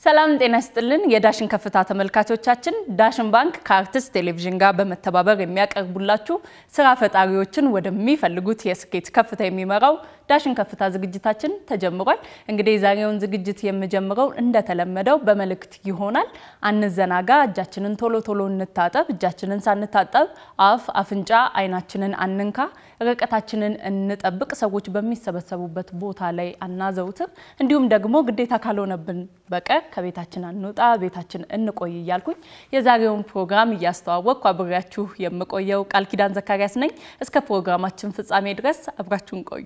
ሰላም ጤና ይስጥልን። የዳሽን ከፍታ ተመልካቾቻችን፣ ዳሽን ባንክ ከአርቲስት ቴሌቪዥን ጋር በመተባበር የሚያቀርቡላችሁ ስራ ፈጣሪዎችን ወደሚፈልጉት የስኬት ከፍታ የሚመራው ዳሽን ከፍታ ዝግጅታችን ተጀምሯል። እንግዲህ የዛሬውን ዝግጅት የምጀምረው እንደተለመደው በመልእክት ይሆናል። አንዘናጋ፣ እጃችንን ቶሎ ቶሎ እንታጠብ፣ እጃችንን ሳንታጠብ አፍ፣ አፍንጫ፣ አይናችንን አንንካ፣ ርቀታችንን እንጠብቅ፣ ሰዎች በሚሰበሰቡበት ቦታ ላይ አናዘውትር፣ እንዲሁም ደግሞ ግዴታ ካልሆነብን በቀር ከቤታችን አንውጣ፣ ቤታችን እንቆይ እያልኩኝ የዛሬውን ፕሮግራም እያስተዋወቅኩ አብሬያችሁ የምቆየው ቃል ኪዳን ዘካሪያስ ነኝ። እስከ ፕሮግራማችን ፍጻሜ ድረስ አብራችሁን ቆዩ።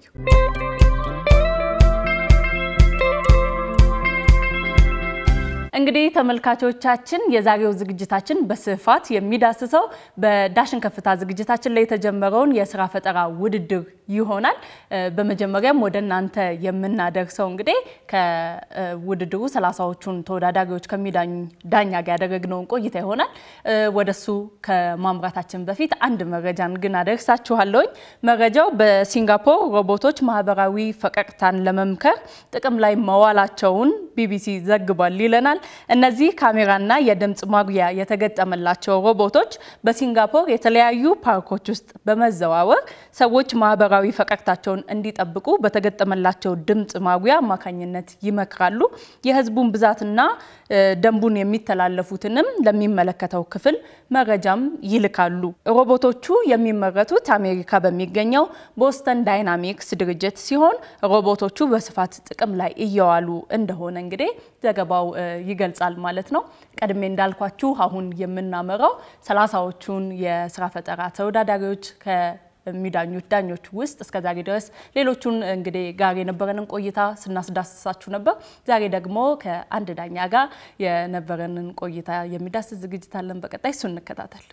እንግዲህ ተመልካቾቻችን የዛሬው ዝግጅታችን በስፋት የሚዳስሰው በዳሽን ከፍታ ዝግጅታችን ላይ የተጀመረውን የስራ ፈጠራ ውድድር ይሆናል። በመጀመሪያም ወደ እናንተ የምናደርሰው እንግዲህ ከውድድሩ ሰላሳዎቹን ተወዳዳሪዎች ከሚዳኝ ዳኛ ጋር ያደረግነውን ቆይታ ይሆናል። ወደሱ ከማምራታችን በፊት አንድ መረጃን ግን አደርሳችኋለሁኝ። መረጃው በሲንጋፖር ሮቦቶች ማህበራዊ ፈቀቅታን ለመምከር ጥቅም ላይ መዋላቸውን ቢቢሲ ዘግቧል ይለናል። እነዚህ ካሜራና የድምፅ ማጉያ የተገጠመላቸው ሮቦቶች በሲንጋፖር የተለያዩ ፓርኮች ውስጥ በመዘዋወር ሰዎች ማህበራዊ ፈቀቅታቸውን እንዲጠብቁ በተገጠመላቸው ድምፅ ማጉያ አማካኝነት ይመክራሉ። የህዝቡን ብዛትና ደንቡን የሚተላለፉትንም ለሚመለከተው ክፍል መረጃም ይልካሉ። ሮቦቶቹ የሚመረቱት አሜሪካ በሚገኘው ቦስተን ዳይናሚክስ ድርጅት ሲሆን ሮቦቶቹ በስፋት ጥቅም ላይ እየዋሉ እንደሆነ እንግዲህ ዘገባው ይገልጻል ማለት ነው። ቀድሜ እንዳልኳችሁ አሁን የምናመራው ሰላሳዎቹን የስራ ፈጠራ ተወዳዳሪዎች ከሚዳኙት ዳኞች ውስጥ እስከ ዛሬ ድረስ ሌሎቹን እንግዲህ ጋር የነበረንን ቆይታ ስናስዳስሳችሁ ነበር። ዛሬ ደግሞ ከአንድ ዳኛ ጋር የነበረንን ቆይታ የሚዳስስ ዝግጅት አለን። በቀጣይ እሱ እንከታተል።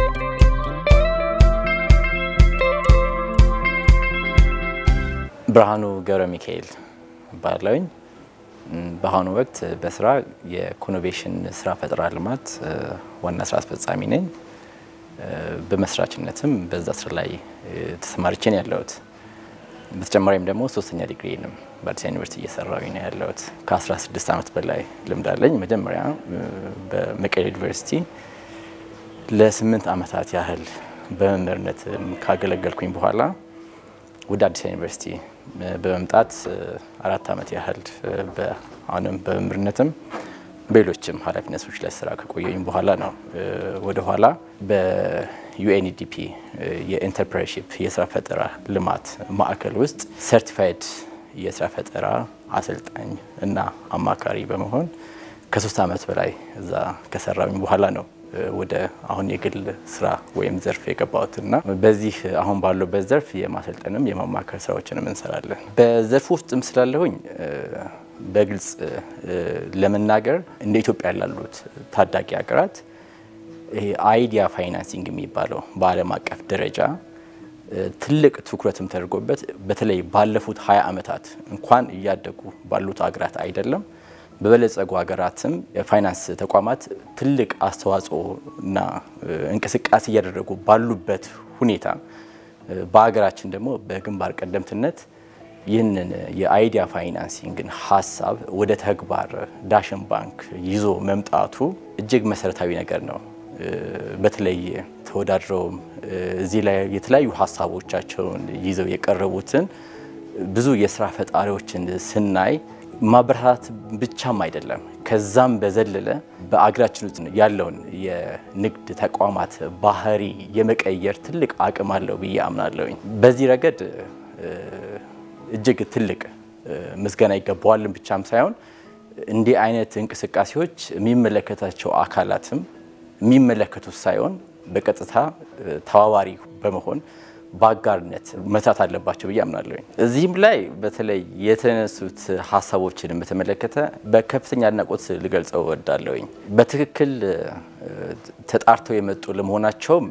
ብርሃኑ ገብረ ሚካኤል ባለውኝ በአሁኑ ወቅት በስራ የኮኖቬሽን ስራ ፈጠራ ልማት ዋና ስራ አስፈጻሚ ነኝ። በመስራችነትም በዛ ስራ ላይ ተሰማርቼ ነው ያለሁት። በተጨማሪም ደግሞ ሶስተኛ ዲግሪንም በአዲስ ዩኒቨርሲቲ እየሰራሁኝ ነው ያለሁት። ከ16 ዓመት በላይ ልምድ አለኝ። መጀመሪያ በመቀሌ ዩኒቨርሲቲ ለስምንት ዓመታት ያህል በመምህርነት ካገለገልኩኝ በኋላ ወደ አዲስ ዩኒቨርሲቲ በመምጣት አራት ዓመት ያህል አሁንም በመምህርነትም በሌሎችም ኃላፊነቶች ላይ ስራ ከቆየኝ በኋላ ነው ወደ ኋላ በዩኤንዲፒ የኢንተርፕረነርሺፕ የስራ ፈጠራ ልማት ማዕከል ውስጥ ሰርቲፋይድ የስራ ፈጠራ አሰልጣኝ እና አማካሪ በመሆን ከሶስት ዓመት በላይ እዛ ከሰራኝ በኋላ ነው ወደ አሁን የግል ስራ ወይም ዘርፍ የገባሁት እና በዚህ አሁን ባለበት ዘርፍ የማሰልጠንም የማማከር ስራዎችንም እንሰራለን። በዘርፍ ውስጥም ስላለሁኝ በግልጽ ለመናገር እንደ ኢትዮጵያ ላሉት ታዳጊ ሀገራት ይሄ አይዲያ ፋይናንሲንግ የሚባለው በዓለም አቀፍ ደረጃ ትልቅ ትኩረትም ተደርጎበት በተለይ ባለፉት ሀያ ዓመታት እንኳን እያደጉ ባሉት ሀገራት አይደለም በበለጸጉ ሀገራትም የፋይናንስ ተቋማት ትልቅ አስተዋጽኦ እና እንቅስቃሴ እያደረጉ ባሉበት ሁኔታ በሀገራችን ደግሞ በግንባር ቀደምትነት ይህንን የአይዲያ ፋይናንሲንግን ሀሳብ ወደ ተግባር ዳሽን ባንክ ይዞ መምጣቱ እጅግ መሰረታዊ ነገር ነው። በተለይ ተወዳድረውም እዚህ ላይ የተለያዩ ሀሳቦቻቸውን ይዘው የቀረቡትን ብዙ የስራ ፈጣሪዎችን ስናይ ማበረታታት ብቻም አይደለም፣ ከዛም በዘለለ በአገራችን ውስጥ ያለውን የንግድ ተቋማት ባህሪ የመቀየር ትልቅ አቅም አለው ብዬ አምናለሁኝ። በዚህ ረገድ እጅግ ትልቅ ምስጋና ይገባዋልን ብቻም ሳይሆን እንዲህ አይነት እንቅስቃሴዎች የሚመለከታቸው አካላትም የሚመለከቱት ሳይሆን በቀጥታ ተባባሪ በመሆን በአጋርነት መስራት አለባቸው ብዬ አምናለሁኝ። እዚህም ላይ በተለይ የተነሱት ሀሳቦችን በተመለከተ በከፍተኛ አድናቆት ልገልጸው እወዳለሁኝ። በትክክል ተጣርተው የመጡ ለመሆናቸውም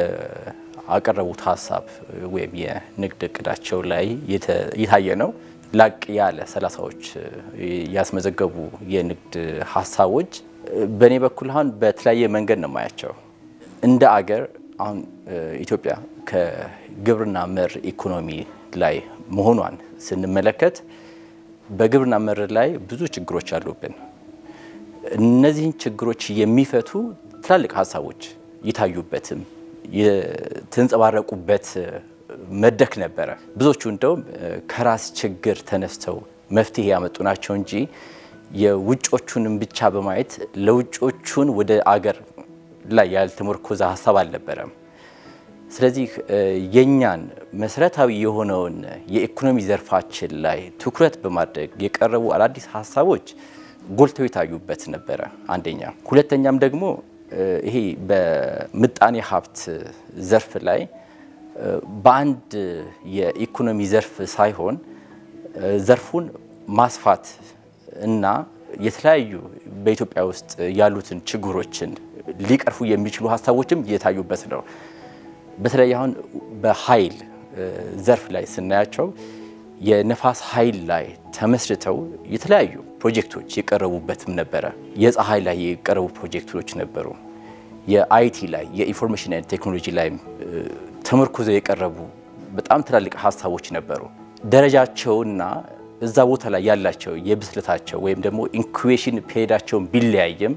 በአቀረቡት ሀሳብ ወይም የንግድ እቅዳቸው ላይ የታየ ነው። ላቅ ያለ ሰላሳዎች ያስመዘገቡ የንግድ ሀሳቦች በእኔ በኩል አሁን በተለያየ መንገድ ነው የማያቸው እንደ አገር አሁን ኢትዮጵያ ከግብርና መር ኢኮኖሚ ላይ መሆኗን ስንመለከት በግብርና መር ላይ ብዙ ችግሮች አሉብን። እነዚህን ችግሮች የሚፈቱ ትላልቅ ሀሳቦች ይታዩበትም የተንጸባረቁበት መድረክ ነበረ። ብዙዎቹ እንደውም ከራስ ችግር ተነስተው መፍትሄ ያመጡ ናቸው እንጂ የውጮቹንም ብቻ በማየት ለውጮቹን ወደ አገር ላይ ያልተመረኮዘ ሀሳብ አልነበረም። ስለዚህ የኛን መሰረታዊ የሆነውን የኢኮኖሚ ዘርፋችን ላይ ትኩረት በማድረግ የቀረቡ አዳዲስ ሀሳቦች ጎልተው የታዩበት ነበረ። አንደኛ። ሁለተኛም ደግሞ ይሄ በምጣኔ ሀብት ዘርፍ ላይ በአንድ የኢኮኖሚ ዘርፍ ሳይሆን ዘርፉን ማስፋት እና የተለያዩ በኢትዮጵያ ውስጥ ያሉትን ችግሮችን ሊቀርፉ የሚችሉ ሀሳቦችም የታዩበት ነው። በተለይ አሁን በኃይል ዘርፍ ላይ ስናያቸው የነፋስ ኃይል ላይ ተመስርተው የተለያዩ ፕሮጀክቶች የቀረቡበትም ነበረ። የፀሐይ ላይ የቀረቡ ፕሮጀክቶች ነበሩ። የአይቲ ላይ የኢንፎርሜሽን ቴክኖሎጂ ላይ ተመርኩዘው የቀረቡ በጣም ትላልቅ ሀሳቦች ነበሩ። ደረጃቸውና እዛ ቦታ ላይ ያላቸው የብስለታቸው ወይም ደግሞ ኢንኩቤሽን ፔሪዳቸውን ቢለያይም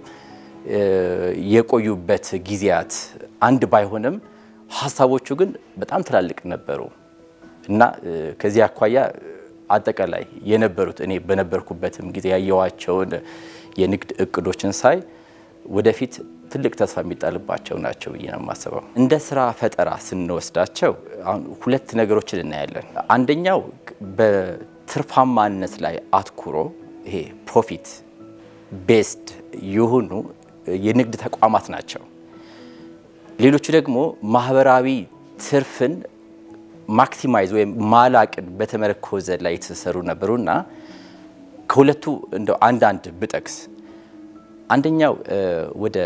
የቆዩበት ጊዜያት አንድ ባይሆንም ሀሳቦቹ ግን በጣም ትላልቅ ነበሩ እና ከዚህ አኳያ አጠቃላይ የነበሩት እኔ በነበርኩበትም ጊዜ ያየዋቸውን የንግድ እቅዶችን ሳይ ወደፊት ትልቅ ተስፋ የሚጣልባቸው ናቸው ብዬ ነው የማስበው። እንደ ስራ ፈጠራ ስንወስዳቸው አሁን ሁለት ነገሮችን እናያለን። አንደኛው በትርፋማነት ላይ አትኩሮ ይሄ ፕሮፊት ቤስድ የሆኑ የንግድ ተቋማት ናቸው። ሌሎቹ ደግሞ ማህበራዊ ትርፍን ማክሲማይዝ ወይም ማላቅን በተመረኮዘ ላይ የተሰሩ ነበሩና ከሁለቱ እንደው አንዳንድ ብጠቅስ አንደኛው ወደ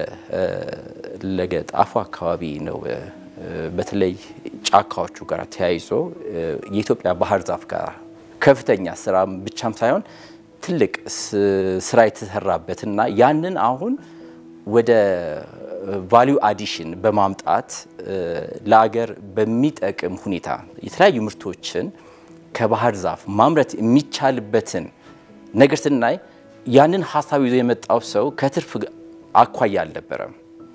ለገጣፉ አካባቢ ነው። በተለይ ጫካዎቹ ጋር ተያይዞ የኢትዮጵያ ባህር ዛፍ ጋር ከፍተኛ ስራ ብቻም ሳይሆን ትልቅ ስራ የተሰራበትና ያንን አሁን ወደ ቫሊዩ አዲሽን በማምጣት ለአገር በሚጠቅም ሁኔታ የተለያዩ ምርቶችን ከባህር ዛፍ ማምረት የሚቻልበትን ነገር ስናይ ያንን ሀሳብ ይዞ የመጣው ሰው ከትርፍ አኳያ አልነበረም።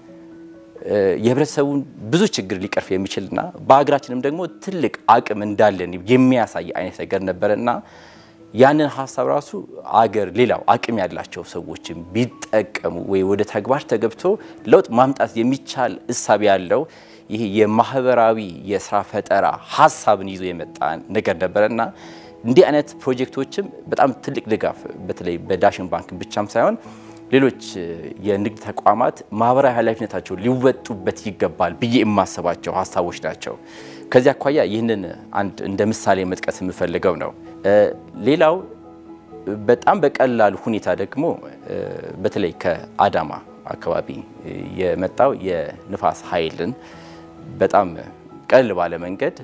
የህብረተሰቡን ብዙ ችግር ሊቀርፍ የሚችልና በሀገራችንም ደግሞ ትልቅ አቅም እንዳለን የሚያሳይ አይነት ነገር ነበረና ያንን ሀሳብ ራሱ አገር ሌላው አቅም ያላቸው ሰዎችን ቢጠቀሙ ወይ ወደ ተግባር ተገብቶ ለውጥ ማምጣት የሚቻል እሳቤ ያለው ይሄ የማህበራዊ የስራ ፈጠራ ሀሳብን ይዞ የመጣ ነገር ነበረና እንዲህ አይነት ፕሮጀክቶችም በጣም ትልቅ ድጋፍ በተለይ በዳሽን ባንክ ብቻም ሳይሆን ሌሎች የንግድ ተቋማት ማህበራዊ ኃላፊነታቸው ሊወጡበት ይገባል ብዬ የማስባቸው ሀሳቦች ናቸው። ከዚህ አኳያ ይህንን አንድ እንደ ምሳሌ መጥቀስ የምፈልገው ነው። ሌላው በጣም በቀላል ሁኔታ ደግሞ በተለይ ከአዳማ አካባቢ የመጣው የንፋስ ኃይልን በጣም ቀለል ባለ መንገድ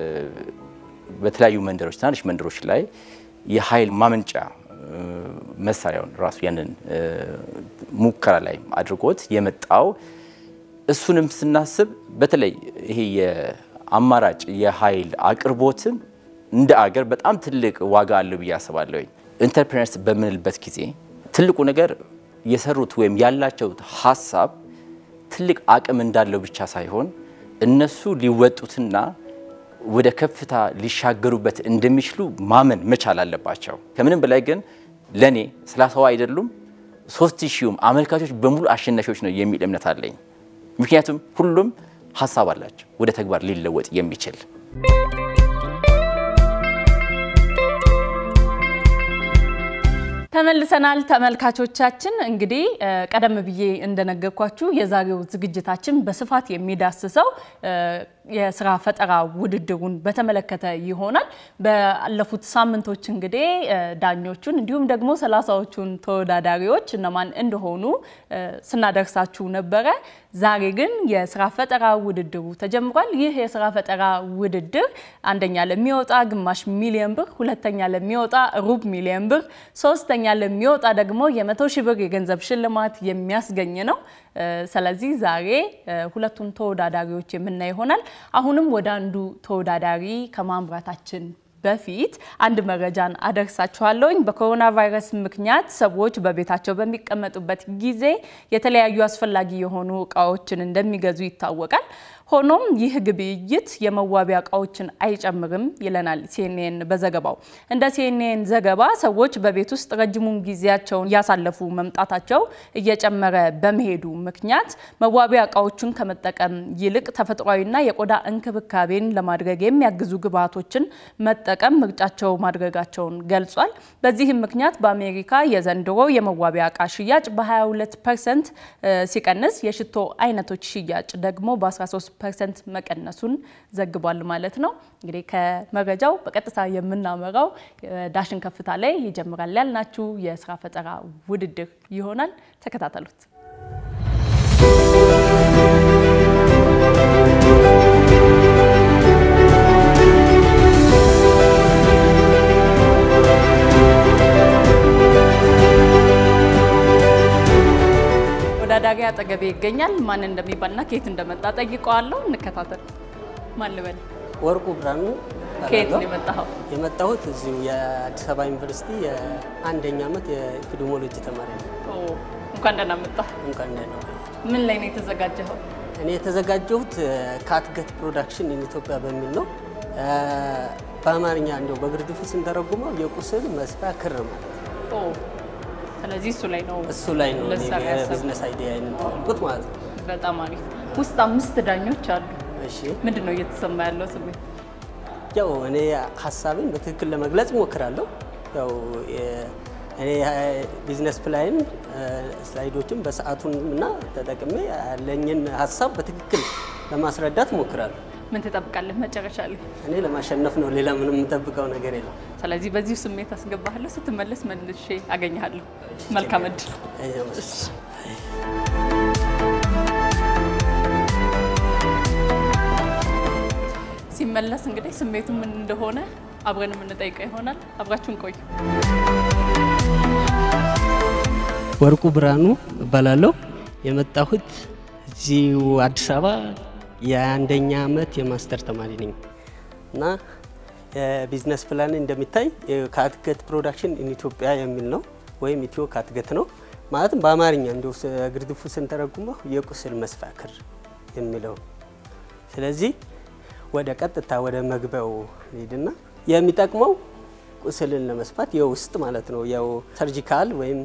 በተለያዩ መንደሮች፣ ትናንሽ መንደሮች ላይ የኃይል ማመንጫ መሳሪያውን ራሱ ያንን ሙከራ ላይ አድርጎት የመጣው እሱንም ስናስብ በተለይ ይሄ የአማራጭ የኃይል አቅርቦትን እንደ አገር በጣም ትልቅ ዋጋ አለው ብዬ አስባለሁ። ኢንተርፕረነርስ በምንልበት ጊዜ ትልቁ ነገር የሰሩት ወይም ያላቸው ሀሳብ ትልቅ አቅም እንዳለው ብቻ ሳይሆን እነሱ ሊወጡትና ወደ ከፍታ ሊሻገሩበት እንደሚችሉ ማመን መቻል አለባቸው። ከምንም በላይ ግን ለእኔ ሰላሳዋ አይደሉም ሶስት ሺሁም አመልካቾች በሙሉ አሸናፊዎች ነው የሚል እምነት አለኝ። ምክንያቱም ሁሉም ሀሳብ አላቸው ወደ ተግባር ሊለወጥ የሚችል ተመልሰናል ተመልካቾቻችን። እንግዲህ ቀደም ብዬ እንደነገርኳችሁ የዛሬው ዝግጅታችን በስፋት የሚዳስሰው የስራ ፈጠራ ውድድሩን በተመለከተ ይሆናል። ባለፉት ሳምንቶች እንግዲህ ዳኞቹን እንዲሁም ደግሞ ሰላሳዎቹን ተወዳዳሪዎች እነማን እንደሆኑ ስናደርሳችሁ ነበረ። ዛሬ ግን የስራ ፈጠራ ውድድሩ ተጀምሯል። ይህ የስራ ፈጠራ ውድድር አንደኛ ለሚወጣ ግማሽ ሚሊዮን ብር፣ ሁለተኛ ለሚወጣ ሩብ ሚሊዮን ብር፣ ሶስተኛ ለሚወጣ ደግሞ የመቶ ሺህ ብር የገንዘብ ሽልማት የሚያስገኝ ነው። ስለዚህ ዛሬ ሁለቱን ተወዳዳሪዎች የምናይ ይሆናል። አሁንም ወደ አንዱ ተወዳዳሪ ከማምራታችን በፊት አንድ መረጃን አደርሳችኋለሁኝ። በኮሮና ቫይረስ ምክንያት ሰዎች በቤታቸው በሚቀመጡበት ጊዜ የተለያዩ አስፈላጊ የሆኑ እቃዎችን እንደሚገዙ ይታወቃል። ሆኖም ይህ ግብይት የመዋቢያ እቃዎችን አይጨምርም ይለናል ሲኤንኤን በዘገባው። እንደ ሲኤንኤን ዘገባ ሰዎች በቤት ውስጥ ረጅሙን ጊዜያቸውን እያሳለፉ መምጣታቸው እየጨመረ በመሄዱ ምክንያት መዋቢያ እቃዎችን ከመጠቀም ይልቅ ተፈጥሯዊና የቆዳ እንክብካቤን ለማድረግ የሚያግዙ ግብዓቶችን መጠቀም ምርጫቸው ማድረጋቸውን ገልጿል። በዚህም ምክንያት በአሜሪካ የዘንድሮ የመዋቢያ እቃ ሽያጭ በ22 ፐርሰንት ሲቀንስ የሽቶ አይነቶች ሽያጭ ደግሞ በ13 ፐርሰንት መቀነሱን ዘግቧል ማለት ነው። እንግዲህ ከመረጃው በቀጥታ የምናመራው ዳሽን ከፍታ ላይ ይጀምራል ያልናችሁ የስራ ፈጠራ ውድድር ይሆናል። ተከታተሉት። ተወዳዳሪ አጠገቤ ይገኛል። ማን እንደሚባልና ከየት እንደመጣ ጠይቀዋለሁ። እንከታተል። ማን ልበል? ወርቁ ብርሃኑ ከየት ነው የመጣኸው? የመጣሁት እዚሁ የአዲስ አበባ ዩኒቨርሲቲ የአንደኛ ዓመት የኤፒዲሞሎጂ ተማሪ ነው። እንኳን ደህና መጣህ። እንኳን ደህና ምን ላይ ነው የተዘጋጀኸው? እኔ የተዘጋጀሁት ካትገት ፕሮዳክሽን ኢን ኢትዮጵያ በሚል ነው። በአማርኛ እንደው በግርድፉ ስንተረጉመው የቁስል መስፊያ ክር ማለት ነው። ስለዚህ እሱ ላይ ነው እሱ ላይ ነው እኔ ልትሰራ ያሰብኩት። የቢዝነስ አይዲያ ያልኩት ማለት ነው። በጣም አሪፍ። ውስጥ አምስት ዳኞች አሉ። እሺ ምንድን ነው እየተሰማ ያለው ስሜት? ያው እኔ ሀሳቤን በትክክል ለመግለጽ እሞክራለሁ። ያው የ- እኔ ቢዝነስ ፕላን ስላይዶችን በሰዓቱን እና ተጠቅሜ ያለኝን ሀሳብ በትክክል ለማስረዳት እሞክራለሁ። ምን ትጠብቃለህ መጨረሻ ላይ? እኔ ለማሸነፍ ነው፣ ሌላ ምንም የምጠብቀው ነገር የለም። ስለዚህ በዚሁ ስሜት አስገባሃለሁ። ስትመለስ መልሼ አገኘሃለሁ። መልካም እድል። ሲመለስ እንግዲህ ስሜቱ ምን እንደሆነ አብረን የምንጠይቀው ይሆናል። አብራችሁን ቆዩ። ወርቁ ብርሃኑ እባላለሁ። የመጣሁት እዚሁ አዲስ አበባ የአንደኛ ዓመት የማስተር ተማሪ ነኝ እና የቢዝነስ ፕላን እንደሚታይ ካትገት ፕሮዳክሽን ኢን ኢትዮጵያ የሚል ነው ወይም ኢትዮ ካትገት ነው። ማለትም በአማርኛ እንዲሁ ግርድፉ ስንተረጉመው የቁስል መስፊያ ክር የሚለው ስለዚህ ወደ ቀጥታ ወደ መግቢያው ሄድና የሚጠቅመው ቁስልን ለመስፋት የውስጥ ማለት ነው። ያው ሰርጂካል ወይም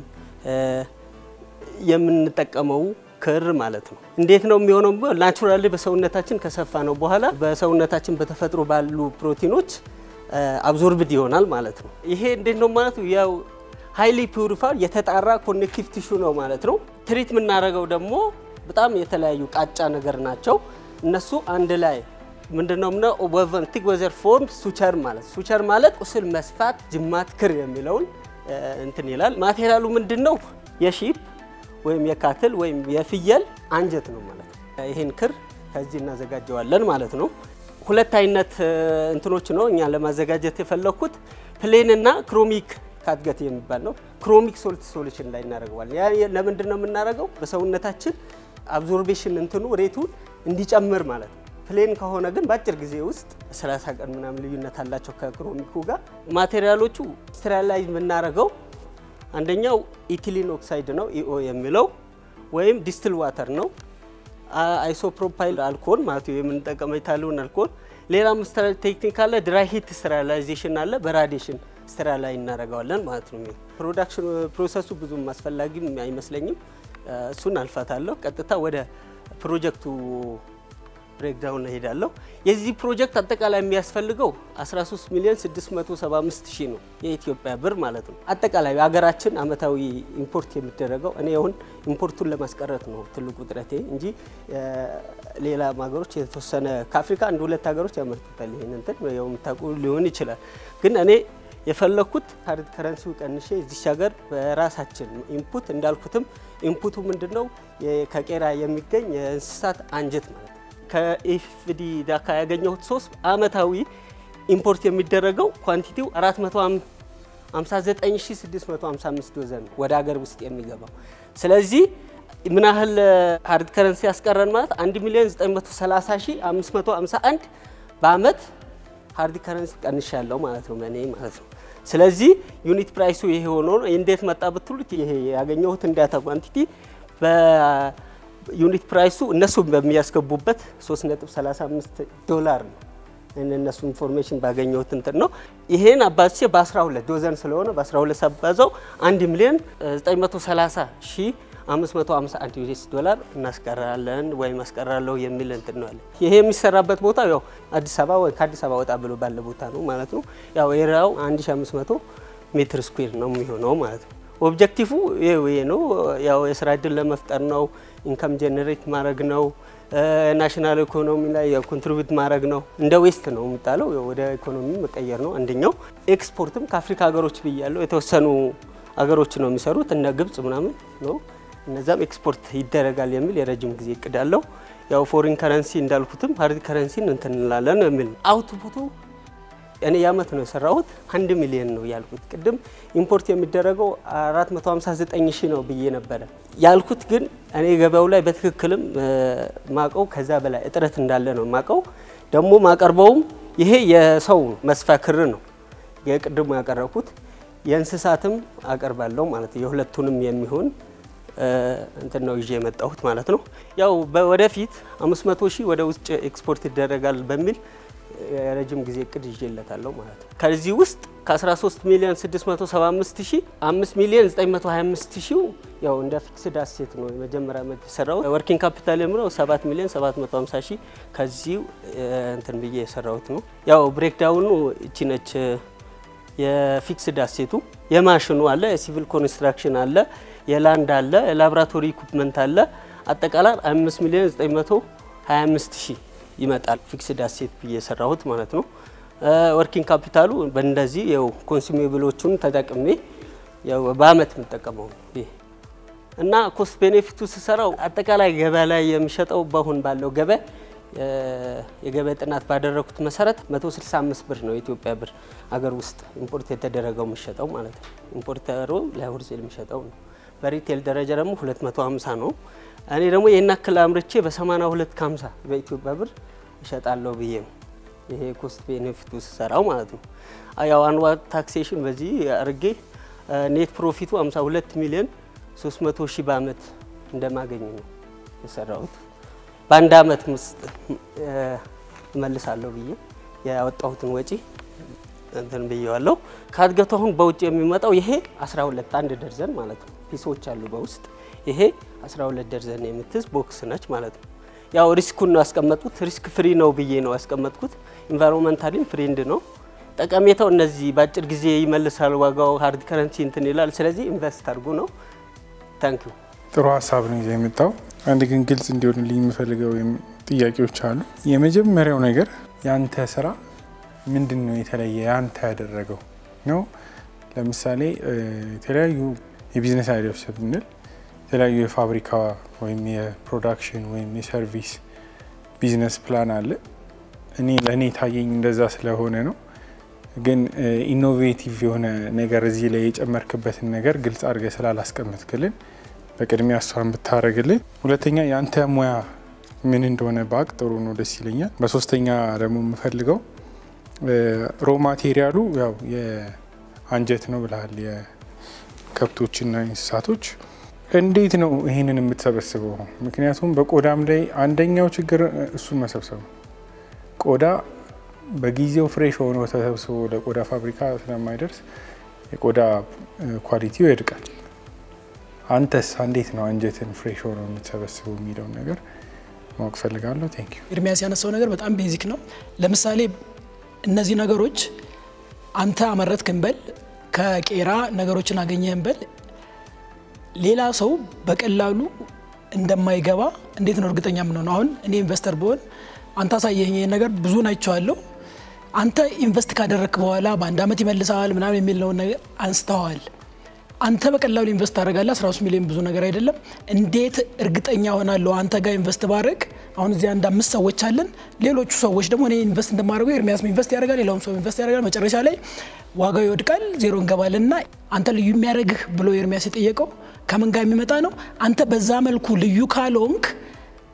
የምንጠቀመው ክር ማለት ነው። እንዴት ነው የሚሆነው? ናቹራሊ በሰውነታችን ከሰፋ ነው በኋላ በሰውነታችን በተፈጥሮ ባሉ ፕሮቲኖች አብዞርብድ ይሆናል ማለት ነው። ይሄ እንዴት ነው ማለት ነው? ያው ሃይሊ ፒውሪፋር የተጣራ ኮኔክቲቭ ቲሹ ነው ማለት ነው። ትሪት የምናደርገው ደግሞ በጣም የተለያዩ ቃጫ ነገር ናቸው። እነሱ አንድ ላይ ምንድነው ምነ ወቨን ቲክ ወዘር ፎርም ሱቸር ማለት ሱቸር ማለት ቁስል መስፋት ጅማት ክር የሚለውን እንትን ይላል። ማቴሪያሉ ምንድነው? የሺፕ ወይም የካትል ወይም የፍየል አንጀት ነው ማለት ነው። ይሄን ክር ከዚህ እናዘጋጀዋለን ማለት ነው። ሁለት አይነት እንትኖች ነው እኛ ለማዘጋጀት የፈለኩት ፕሌን እና ክሮሚክ ካትገት የሚባል ነው። ክሮሚክ ሶልት ሶሉሽን ላይ እናደርገዋለን። ያ ለምንድን ነው የምናደርገው? በሰውነታችን አብዞርቤሽን እንትኑ ሬቱን እንዲጨምር ማለት ነው። ፕሌን ከሆነ ግን በአጭር ጊዜ ውስጥ 30 ቀን ምናምን ልዩነት አላቸው ከክሮሚኩ ጋር። ማቴሪያሎቹ ስትራላይዝ የምናደርገው አንደኛው ኢቲሊን ኦክሳይድ ነው ኢኦ የሚለው ወይም ዲስትል ዋተር ነው። አይሶፕሮፓይል አልኮል ማለት የምንጠቀመው የታለውን አልኮል። ሌላም ቴክኒክ አለ፣ ድራይ ሂት ስተራላይዜሽን አለ። በራዲሽን ስተራላይ እናደርገዋለን ማለት ነው። ፕሮዳክሽን ፕሮሰሱ ብዙም አስፈላጊም አይመስለኝም። እሱን አልፋታለሁ። ቀጥታ ወደ ፕሮጀክቱ ብሬክዳውን እሄዳለሁ። የዚህ ፕሮጀክት አጠቃላይ የሚያስፈልገው 13 ሚሊዮን 675 ሺህ ነው የኢትዮጵያ ብር ማለት ነው። አጠቃላይ ሀገራችን አመታዊ ኢምፖርት የሚደረገው እኔ አሁን ኢምፖርቱን ለማስቀረት ነው ትልቁ ጥረቴ እንጂ ሌላ ሀገሮች የተወሰነ ከአፍሪካ አንድ ሁለት ሀገሮች ያመርቱታል። ይህን እንትን ያው የምታውቁ ሊሆን ይችላል። ግን እኔ የፈለኩት ሀርድ ከረንሲው ቀንሼ እዚች ሀገር በራሳችን ኢንፑት እንዳልኩትም ኢንፑቱ ምንድነው ከቄራ የሚገኝ የእንስሳት አንጀት ማለት ነው ከኤፍዲ ዳካ ያገኘሁት ሶስት አመታዊ ኢምፖርት የሚደረገው ኳንቲቲው 459655 ዶዘን ነው ወደ ሀገር ውስጥ የሚገባው። ስለዚህ ምን ያህል ሀርድ ከረንሲ ያስቀረን ማለት 1 ሚሊዮን 930551 በአመት ሃርድ ከረንሲ ቀንሻለሁ ማለት ነው በእኔ ማለት ነው። ስለዚህ ዩኒት ፕራይሱ ይሄ ሆኖ እንዴት መጣ ብትሉት ይሄ ያገኘሁትን ዳታ ኳንቲቲ በዩኒት ፕራይሱ እነሱ በሚያስገቡበት 3.35 ዶላር ነው። እነሱ ኢንፎርሜሽን ባገኘሁት እንትን ነው። ይሄን አባዝቼ በ12 ዶዘን ስለሆነ በ12 አባዛው 1 ሚሊዮን 930 ሺህ 551 ዩኤስ ዶላር እናስቀራለን ወይም አስቀራለሁ የሚል እንትን ነው አለ። ይሄ የሚሰራበት ቦታ ያው አዲስ አበባ ወይ ከአዲስ አበባ ወጣ ብሎ ባለ ቦታ ነው ማለት ነው። ያው ኤሪያው 1500 ሜትር ስኩዌር ነው የሚሆነው ማለት ነው። ኦብጀክቲቭ ይሄ ነው። ያው የስራ እድል ለመፍጠር ነው። ኢንካም ጀነሬት ማድረግ ነው። ናሽናል ኢኮኖሚ ላይ ኮንትሪቢዩት ማድረግ ነው። እንደ ዌስት ነው የሚጣለው ወደ ኢኮኖሚ መቀየር ነው አንደኛው። ኤክስፖርትም ከአፍሪካ ሀገሮች ብያለው የተወሰኑ ሀገሮች ነው የሚሰሩት እነ ግብጽ ምናምን ነው እነዛም ኤክስፖርት ይደረጋል የሚል የረጅም ጊዜ እቅድ አለው። ያው ፎሪን ከረንሲ እንዳልኩትም ሀርድ ከረንሲን እንትን እንላለን የሚል አውትፑቱ እኔ የአመት ነው የሰራሁት አንድ ሚሊዮን ነው ያልኩት። ቅድም ኢምፖርት የሚደረገው 459 ሺህ ነው ብዬ ነበረ ያልኩት። ግን እኔ ገበያው ላይ በትክክልም ማቀው ከዛ በላይ እጥረት እንዳለ ነው ማቀው። ደግሞ ማቀርበውም ይሄ የሰው መስፊያ ክር ነው የቅድሙ ያቀረብኩት። የእንስሳትም አቀርባለሁ ማለት የሁለቱንም የሚሆን እንትን ነው ይዤ የመጣሁት ማለት ነው። ያው ወደፊት 500 ሺህ ወደ ውጭ ኤክስፖርት ይደረጋል በሚል የረጅም ጊዜ እቅድ ይዤለታለሁ ማለት ነው። ከዚህ ውስጥ ከ13 ሚሊዮን 675 ሺህ 5 ሚሊዮን 925 ሺው ያው እንደ ፊክስድ አሴት ነው የመጀመሪያ ዓመት የሰራሁት። ወርኪንግ ካፒታል የምለው 7 ሚሊዮን 750 ሺህ ከዚሁ እንትን ብዬ የሰራሁት ነው። ያው ብሬክዳውኑ እቺ ነች። የፊክስድ አሴቱ የማሽኑ አለ፣ የሲቪል ኮንስትራክሽን አለ፣ የላንድ አለ፣ የላቦራቶሪ ኢኩፕመንት አለ። አጠቃላይ 5 ሚሊዮን 925 ሺህ ይመጣል ፊክስድ አሴት ብዬ የሰራሁት ማለት ነው። ወርኪንግ ካፒታሉ በእንደዚህ ያው ኮንሱሜብሎቹን ተጠቅሜ ያው በአመት የምጠቀመው ይሄ እና ኮስት ቤኔፊቱ ስሰራው አጠቃላይ ገበያ ላይ የሚሸጠው በአሁን ባለው ገበያ የገበያ ጥናት ባደረኩት መሰረት 165 ብር ነው የኢትዮጵያ ብር አገር ውስጥ ኢምፖርት የተደረገው የሚሸጠው ማለት ነው። ኢምፖርተሩ ለሆልሴል የሚሸጠው ነው። በሪቴል ደረጃ ደግሞ 250 ነው። እኔ ደግሞ ይህን ያክል አምርቼ በ82 ከ50 በኢትዮጵያ ብር እሸጣለሁ ብዬ ነው ይሄ ኮስት ቤኔፊቱ ስሰራው ማለት ነው። ያው አንዋር ታክሴሽን በዚህ አርጌ ኔት ፕሮፊቱ 52 ሚሊዮን 300 ሺህ በአመት እንደማገኝ ነው የሰራሁት። በአንድ አመት ውስጥ እመልሳለሁ ብዬ ያወጣሁትን ወጪ እንትን ብዬዋለሁ። ከእድገቱ አሁን በውጭ የሚመጣው ይሄ 12 አንድ ደርዘን ማለት ነው ፒሶች አሉ በውስጥ ይሄ 12 ደርዘን የምትይዝ ቦክስ ነች ማለት ነው። ያው ሪስኩን ነው ያስቀመጥኩት። ሪስክ ፍሪ ነው ብዬ ነው ያስቀመጥኩት። ኢንቫይሮንመንታሊም ፍሬንድ ነው። ጠቀሜታው እነዚህ በአጭር ጊዜ ይመልሳል፣ ዋጋው ሀርድ ከረንሲ እንትን ይላል። ስለዚህ ኢንቨስት አድርጉ ነው። ታንክ ዩ። ጥሩ ሀሳብ ነው ይዘህ የመጣው። አንድ ግን ግልጽ እንዲሆንልኝ የምፈልገው ጥያቄዎች አሉ። የመጀመሪያው ነገር የአንተ ስራ ምንድን ነው የተለየ ያንተ ያደረገው ነው? ለምሳሌ የተለያዩ የቢዝነስ አይዲያዎች ብንል የተለያዩ የፋብሪካ ወይም የፕሮዳክሽን ወይም የሰርቪስ ቢዝነስ ፕላን አለ። እኔ ለእኔ ታየኝ እንደዛ ስለሆነ ነው። ግን ኢኖቬቲቭ የሆነ ነገር እዚህ ላይ የጨመርክበትን ነገር ግልጽ አድርገህ ስላላስቀመጥክልን በቅድሚያ እሷን ብታደርግልን። ሁለተኛ የአንተ ሙያ ምን እንደሆነ ባቅ ጥሩ ነው፣ ደስ ይለኛል። በሶስተኛ ደግሞ የምፈልገው ሮ ማቴሪያሉ ያው የአንጀት ነው ብለሃል፣ የከብቶችና እንስሳቶች እንዴት ነው ይህንን የምትሰበስበው? ምክንያቱም በቆዳም ላይ አንደኛው ችግር እሱን መሰብሰብ ነው። ቆዳ በጊዜው ፍሬሽ ሆኖ ተሰብስቦ ለቆዳ ፋብሪካ ስለማይደርስ የቆዳ ኳሊቲው ይወድቃል። አንተስ እንዴት ነው አንጀትን ፍሬሽ ሆኖ የምትሰበስበው የሚለውን ነገር ማወቅ ፈልጋለሁ። ቴንክ ዩ። ኤርሚያስ ያነሳው ነገር በጣም ቤዚክ ነው። ለምሳሌ እነዚህ ነገሮች አንተ አመረትክ እንበል፣ ከቄራ ነገሮችን አገኘህ እንበል ሌላ ሰው በቀላሉ እንደማይገባ እንዴት ነው እርግጠኛ የምንሆነው? አሁን እኔ ኢንቨስተር ብሆን አንተ አሳየኝ ይሄን ነገር ብዙን አይቼዋለሁ። አንተ ኢንቨስት ካደረግክ በኋላ በአንድ ዓመት ይመልሰዋል ምናምን የሚለውን ነገር አንስተዋል። አንተ በቀላሉ ኢንቨስት ታደርጋለህ። 13 ሚሊዮን ብዙ ነገር አይደለም። እንዴት እርግጠኛ ሆናለሁ አንተ ጋር ኢንቨስት ባደርግ? አሁን እዚህ አንድ አምስት ሰዎች አለን። ሌሎቹ ሰዎች ደግሞ እኔ ኢንቨስት እንደማደርገው ኤርሚያስ ኢንቨስት ያደርጋል፣ ሌላውም ሰው ኢንቨስት ያደርጋል። መጨረሻ ላይ ዋጋው ይወድቃል፣ ዜሮ እንገባለን እና አንተ ልዩ የሚያደርግህ ብሎ ኤርሚያስ የጠየቀው ከምን ጋር የሚመጣ ነው? አንተ በዛ መልኩ ልዩ ካልሆንክ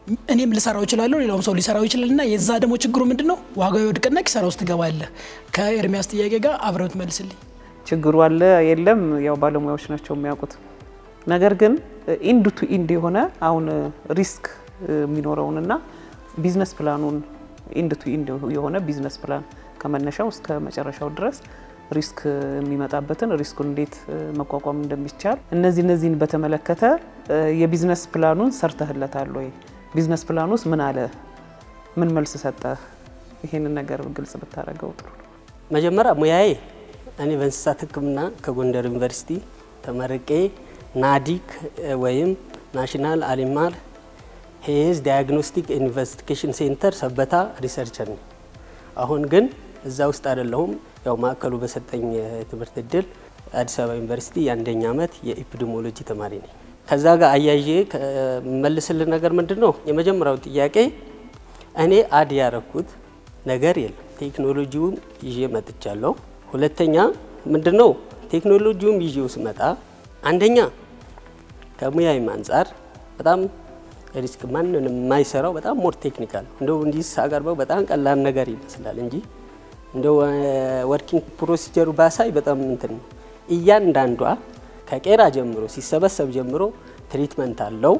እኔም ልሰራው እችላለሁ፣ ሌላውም ሰው ሊሰራው ይችላል እና የዛ ደግሞ ችግሩ ምንድን ነው? ዋጋው ይወድቅና ኪሳራ ውስጥ ትገባለህ። ከኤርሚያስ ጥያቄ ጋር አብረው ትመልስልኝ። ችግሩ አለ የለም፣ ያው ባለሙያዎች ናቸው የሚያውቁት። ነገር ግን ኢንድ ቱ ኢንድ የሆነ አሁን ሪስክ የሚኖረውንና ቢዝነስ ፕላኑን ኢንድ ቱ ኢንድ የሆነ ቢዝነስ ፕላን ከመነሻው እስከ መጨረሻው ድረስ ሪስክ የሚመጣበትን ሪስኩን እንዴት መቋቋም እንደሚቻል እነዚህ እነዚህን በተመለከተ የቢዝነስ ፕላኑን ሰርተህለታል ወይ? ቢዝነስ ፕላን ውስጥ ምን አለ? ምን መልስ ሰጠህ? ይሄንን ነገር ግልጽ ብታደርገው ጥሩ ነው። መጀመሪያ ሙያዬ እኔ በእንስሳት ሕክምና ከጎንደር ዩኒቨርሲቲ ተመርቄ ናዲክ ወይም ናሽናል አኒማል ሄዝ ዲያግኖስቲክ ኢንቨስቲጌሽን ሴንተር ሰበታ ሪሰርቸር ነኝ። አሁን ግን እዛ ውስጥ አይደለሁም። ያው ማዕከሉ በሰጠኝ የትምህርት እድል አዲስ አበባ ዩኒቨርሲቲ የአንደኛ ዓመት የኢፒዲሞሎጂ ተማሪ ነኝ። ከዛ ጋር አያይዤ መልስልን ነገር ምንድን ነው? የመጀመሪያው ጥያቄ እኔ አድ ያረኩት ነገር የለም። ቴክኖሎጂውን ይዤ መጥቻለሁ። ሁለተኛ ምንድን ነው ቴክኖሎጂውም ይዤው ስመጣ አንደኛ ከሙያዊም አንጻር በጣም ሪስክ ማንንም የማይሰራው በጣም ሞር ቴክኒካል እንደው እንዲህ ሳቀርበው በጣም ቀላል ነገር ይመስላል እንጂ እንደው ወርኪንግ ፕሮሲጀሩ ባሳይ በጣም እንትን ነው። እያንዳንዷ ከቄራ ጀምሮ ሲሰበሰብ ጀምሮ ትሪትመንት አለው።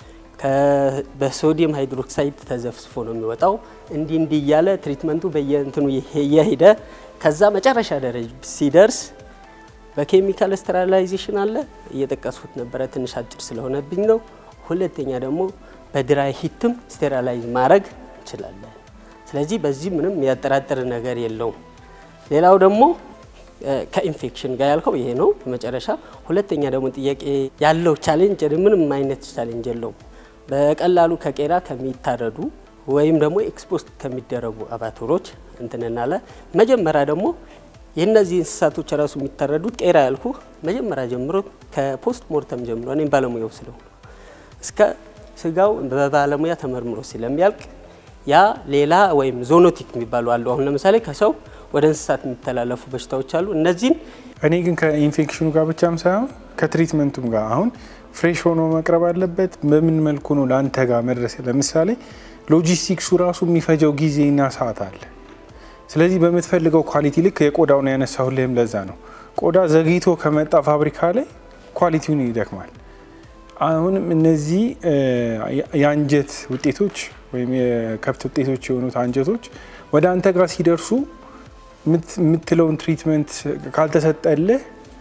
በሶዲየም ሃይድሮክሳይድ ተዘፍስፎ ነው የሚወጣው። እንዲህ እንዲህ እያለ ትሪትመንቱ በየእንትኑ እየሄደ ከዛ መጨረሻ ደረጃ ሲደርስ በኬሚካል ስተራላይዜሽን አለ። እየጠቀስኩት ነበረ፣ ትንሽ አጭር ስለሆነብኝ ነው። ሁለተኛ ደግሞ በድራይ ሂትም ስቴራላይዝ ማድረግ እንችላለን። ስለዚህ በዚህ ምንም የሚያጠራጥር ነገር የለውም። ሌላው ደግሞ ከኢንፌክሽን ጋር ያልከው ይሄ ነው የመጨረሻ። ሁለተኛ ደግሞ ጥያቄ ያለው ቻሌንጅ ምንም አይነት ቻሌንጅ የለውም። በቀላሉ ከቄራ ከሚታረዱ ወይም ደግሞ ኤክስፖስት ከሚደረጉ አባቶሮች እንትንናለ መጀመሪያ ደግሞ የእነዚህ እንስሳቶች ራሱ የሚታረዱት ቄራ ያልኩ መጀመሪያ ጀምሮ ከፖስት ሞርተም ጀምሮ እኔም ባለሙያው ስለሆኑ እስከ ስጋው በባለሙያ ተመርምሮ ስለሚያልቅ ያ ሌላ ወይም ዞኖቲክ የሚባሉ አሉ። አሁን ለምሳሌ ከሰው ወደ እንስሳት የሚተላለፉ በሽታዎች አሉ። እነዚህን እኔ ግን ከኢንፌክሽኑ ጋር ብቻም ሳይሆን ከትሪትመንቱም ጋር አሁን ፍሬሽ ሆኖ መቅረብ አለበት። በምን መልኩ ነው ለአንተ ጋር መድረስ? ለምሳሌ ሎጂስቲክሱ ራሱ የሚፈጀው ጊዜና ሰዓት አለ። ስለዚህ በምትፈልገው ኳሊቲ ልክ የቆዳውን ያነሳሁልህም ለዛ ነው። ቆዳ ዘግይቶ ከመጣ ፋብሪካ ላይ ኳሊቲውን ይደክማል። አሁንም እነዚህ የአንጀት ውጤቶች ወይም የከብት ውጤቶች የሆኑት አንጀቶች ወደ አንተ ጋር ሲደርሱ የምትለውን ትሪትመንት ካልተሰጠልህ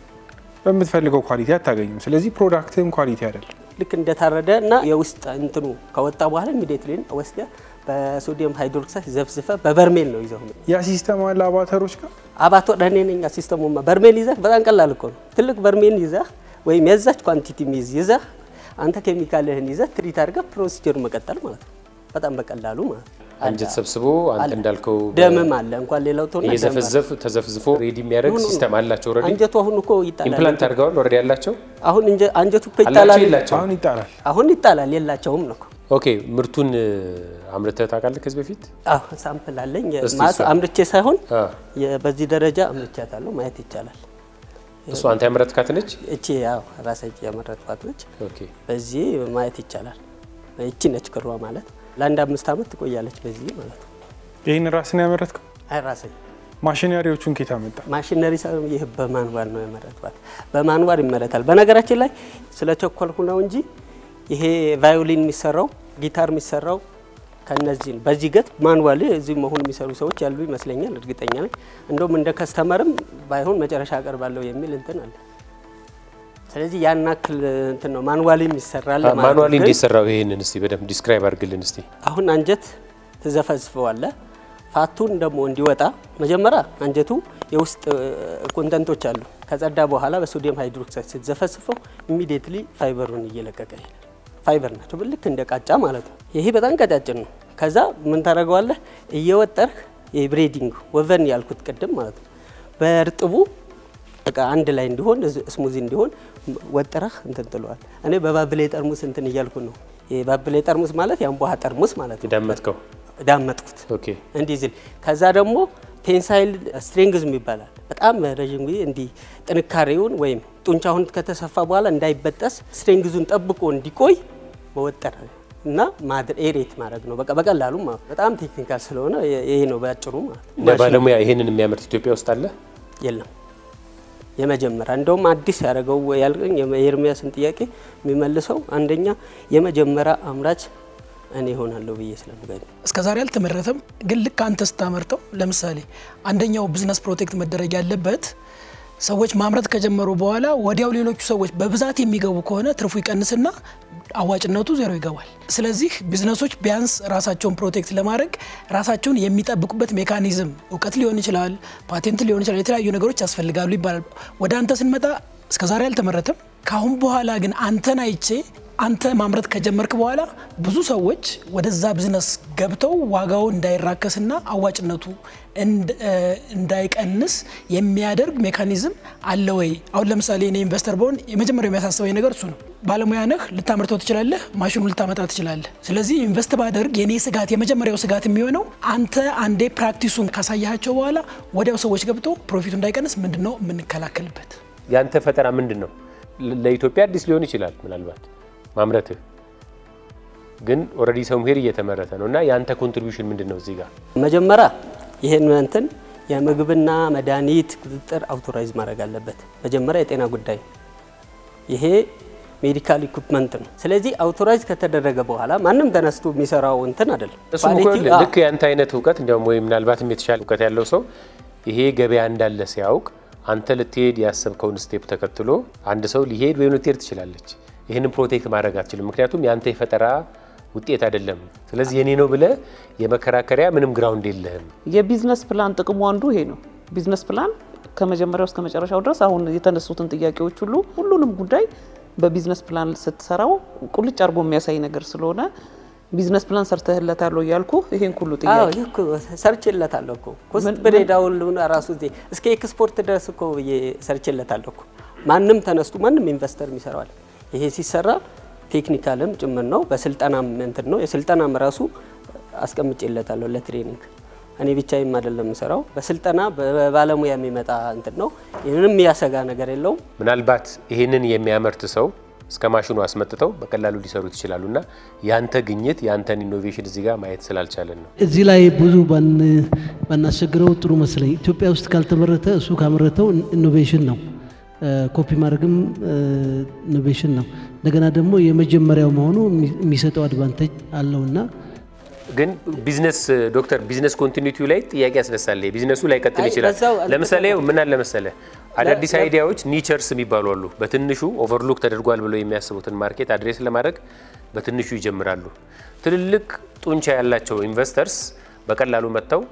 በምትፈልገው ኳሊቲ አታገኝም። ስለዚህ ፕሮዳክትም ኳሊቲ አይደለም። ልክ እንደታረደ እና የውስጥ እንትኑ ከወጣ በኋላ ኢሚዲየትሊ ወስደ በሶዲየም ሃይድሮክሳይድ ዘፍዝፈ በበርሜል ነው ይዘው ያ ሲስተም አለ አባተሮች ጋር አባቶ እኔ ነኝ ሲስተሙማ። በርሜል ይዘህ በጣም ቀላል እኮ ነው። ትልቅ በርሜል ይዘህ ወይም የዛች ኳንቲቲ ሚዝ ይዘህ አንተ ኬሚካልህን ይዘህ ትሪት አድርገህ ፕሮሲጀሩ መቀጠል ማለት ነው። በጣም በቀላሉ ማለት ነው። አንጀት ሰብስቦ አንተ እንዳልከው ደምም አለ እንኳን ሌላው ተሆነ እየዘፈዘፍ ተዘፍዝፎ ሬዲ የሚያደርግ ሲስተም አላቸው። ኦልሬዲ አንጀቱ አሁን እኮ ይጣላል። ኢምፕላንት አድርገዋል። ኦልሬዲ ያላቸው አሁን አንጀቱ እኮ አላቸው ይጣላል። የላቸው? አሁን ይጣላል። አሁን ይጣላል የላቸውም ነው እኮ። ኦኬ ምርቱን አምርተህ ታውቃለህ ከዚህ በፊት? አዎ ሳምፕል አለኝ እስቲ ማለት እሷ- አምርቼ ሳይሆን አ የ- በዚህ ደረጃ አምርቻታለሁ ማየት ይቻላል። እሱ አንተ ያመረትካት ነች? እቺ ያው ራሴ ያመረጥኳት ነች። ኦኬ በዚህ ማየት ይቻላል። እቺ ነች ክሯ ማለት ለአንድ አምስት ዓመት ትቆያለች በዚህ ማለት ነው። ይህን ራስን ያመረትከው አይ ራሴ ማሽነሪዎቹን ኬታ መጣ? ማሽነሪ ሳይሆን ይህ በማንዋል ነው የመረጥኳት። በማንዋል ይመረታል። በነገራችን ላይ ስለ ቸኮልኩ ነው እንጂ ይሄ ቫዮሊን የሚሰራው ጊታር የሚሰራው ከነዚህ ነው። በዚህ ገት ማንዋል እዚህ መሆኑ የሚሰሩ ሰዎች ያሉ ይመስለኛል፣ እርግጠኛ ነኝ። እንደውም እንደ ከስተመርም ባይሆን መጨረሻ አቀርባለሁ የሚል እንትን አለ። ስለዚህ ያን ያክል እንትን ነው ማንዋልም ይሰራል ማለት ነው። ማኑዋሊ ግን እንዴት ሰራው? ይሄንን እስቲ በደንብ ዲስክራይብ አድርግልን እስቲ። አሁን አንጀት ትዘፈዝፈዋለ። ፋቱን ደግሞ እንዲወጣ መጀመሪያ አንጀቱ የውስጥ ኮንተንቶች አሉ። ከጸዳ በኋላ በሶዲየም ሃይድሮክሳይድ ስትዘፈስፈው ኢሚዲየትሊ ፋይበሩን እየለቀቀ ይሄዳል። ፋይበር ናቸው ልክ እንደ ቃጫ ማለት ነው። ይሄ በጣም ቀጫጭን ነው። ከዛ ምን ታደርገዋለህ? እየወጠርህ የብሬዲንግ ወቨን ያልኩት ቅድም ማለት ነው በእርጥቡ በቃ አንድ ላይ እንዲሆን ስሙዚ እንዲሆን ወጥረህ እንትን ጥለዋል። እኔ በባብሌ ጠርሙስ እንትን እያልኩ ነው። የባብሌ ጠርሙስ ማለት የአንቧሃ ጠርሙስ ማለት ነው። የዳመጥከው ዳመጥኩት ኦኬ እንዲህ ዝል ከዛ ደግሞ ቴንሳይል ስትሪንግዝም ይባላል። በጣም ረዥም ጊዜ እንዲህ ጥንካሬውን ወይም ጡንቻውን ከተሰፋ በኋላ እንዳይበጠስ ስትሪንግዙን ጠብቆ እንዲቆይ በወጠረ እና ኤሬት ማድረግ ነው። በቃ በቀላሉ ማለት በጣም ቴክኒካል ስለሆነ ይሄ ነው በአጭሩ ማለት ነው። እንደ ባለሙያ ይሄንን የሚያመርት ኢትዮጵያ ውስጥ አለ? የለም የመጀመሪያ እንደውም አዲስ ያደረገው ያልከኝ የኤርሚያስን ጥያቄ የሚመልሰው አንደኛ የመጀመሪያ አምራች እኔ እሆናለሁ ብዬ ስለምገኝ እስከ ዛሬ አልተመረተም። ግን ልክ አንተ ስታመርተው ለምሳሌ አንደኛው ቢዝነስ ፕሮቴክት መደረግ ያለበት ሰዎች ማምረት ከጀመሩ በኋላ ወዲያው ሌሎቹ ሰዎች በብዛት የሚገቡ ከሆነ ትርፉ ይቀንስና አዋጭነቱ ዜሮ ይገባል። ስለዚህ ቢዝነሶች ቢያንስ ራሳቸውን ፕሮቴክት ለማድረግ ራሳቸውን የሚጠብቁበት ሜካኒዝም እውቀት ሊሆን ይችላል፣ ፓቴንት ሊሆን ይችላል፣ የተለያዩ ነገሮች ያስፈልጋሉ ይባላል። ወደ አንተ ስንመጣ እስከዛሬ አልተመረተም። ካሁን በኋላ ግን አንተን አይቼ አንተ ማምረት ከጀመርክ በኋላ ብዙ ሰዎች ወደዛ ቢዝነስ ገብተው ዋጋው እንዳይራከስና አዋጭነቱ እንዳይቀንስ የሚያደርግ ሜካኒዝም አለ ወይ? አሁን ለምሳሌ እኔ ኢንቨስተር በሆን የመጀመሪያው የሚያሳስበኝ ነገር እሱ ነው። ባለሙያ ነህ፣ ልታመርተው ትችላለህ፣ ማሽኑ ልታመጣ ትችላለህ። ስለዚህ ኢንቨስት ባደርግ የኔ ስጋት የመጀመሪያው ስጋት የሚሆነው አንተ አንዴ ፕራክቲሱን ካሳያቸው በኋላ ወዲያው ሰዎች ገብተው ፕሮፊቱ እንዳይቀንስ ምንድን ነው የምንከላከልበት? ያንተ ፈጠራ ምንድን ነው? ለኢትዮጵያ አዲስ ሊሆን ይችላል ምናልባት ማምረትህ ግን ኦልሬዲ ሰምሄር እየተመረተ ነው እና የአንተ ኮንትሪቢሽን ምንድን ነው እዚህ ጋር? መጀመሪያ ይህን እንትን የምግብና መድኃኒት ቁጥጥር አውቶራይዝ ማድረግ አለበት። መጀመሪያ የጤና ጉዳይ ይሄ ሜዲካል ኢኩፕመንት ነው። ስለዚህ አውቶራይዝ ከተደረገ በኋላ ማንም ተነስቶ የሚሰራው እንትን አይደለም። እሱም እኮ ልክ የአንተ አይነት እውቀት እንዲያውም ወይ ምናልባትም የተሻለ እውቀት ያለው ሰው ይሄ ገበያ እንዳለ ሲያውቅ አንተ ልትሄድ ያሰብከውን ስቴፕ ተከትሎ አንድ ሰው ሊሄድ ወይም ልትሄድ ትችላለች። ይህንን ፕሮቴክት ማድረግ አትችልም፣ ምክንያቱም የአንተ የፈጠራ ውጤት አይደለም። ስለዚህ የኔ ነው ብለህ የመከራከሪያ ምንም ግራውንድ የለህም። የቢዝነስ ፕላን ጥቅሙ አንዱ ይሄ ነው። ቢዝነስ ፕላን ከመጀመሪያው እስከ መጨረሻው ድረስ አሁን የተነሱትን ጥያቄዎች ሁሉ ሁሉንም ጉዳይ በቢዝነስ ፕላን ስትሰራው ቁልጭ አድርጎ የሚያሳይ ነገር ስለሆነ ቢዝነስ ፕላን ሰርተህለታል ያልኩ ይሄን ሁሉ ጥያቄ ሰርችለታለሁ እኮ ኮስት ብሬዳውን ራሱ እስከ ኤክስፖርት ድረስ እኮ ብዬ ሰርችለታለሁ እኮ ማንም ተነስቶ ማንም ኢንቨስተር የሚሰራዋል። ይሄ ሲሰራ ቴክኒካልም ጭምር ነው፣ በስልጠናም እንትን ነው። የስልጠናም ራሱ አስቀምጬለታለሁ ለትሬኒንግ እኔ ብቻዬም አይደለም የምሰራው፣ በስልጠና በባለሙያ የሚመጣ እንትን ነው። ምንም የሚያሰጋ ነገር የለውም። ምናልባት ይህንን የሚያመርት ሰው እስከ ማሽኑ አስመጥተው በቀላሉ ሊሰሩት ይችላሉ እና ያንተ ግኝት ያንተን ኢኖቬሽን እዚህ ጋር ማየት ስላልቻለን ነው። እዚህ ላይ ብዙ ባናስቸግረው ጥሩ መስለኝ። ኢትዮጵያ ውስጥ ካልተመረተ እሱ ካመረተው ኢኖቬሽን ነው፣ ኮፒ ማድረግም ኢኖቬሽን ነው። እንደገና ደግሞ የመጀመሪያው መሆኑ የሚሰጠው አድቫንቴጅ አለውና ግን ቢዝነስ ዶክተር ቢዝነስ ኮንቲኒቲው ላይ ጥያቄ ያስነሳል። ቢዝነሱ ላይ ቀጥል ይችላል። ለምሳሌ ምን አለ መሰለ አዳዲስ አይዲያዎች ኒቸርስ የሚባሉ አሉ። በትንሹ ኦቨርሉክ ተደርጓል ብለው የሚያስቡትን ማርኬት አድሬስ ለማድረግ በትንሹ ይጀምራሉ። ትልልቅ ጡንቻ ያላቸው ኢንቨስተርስ በቀላሉ መጥተው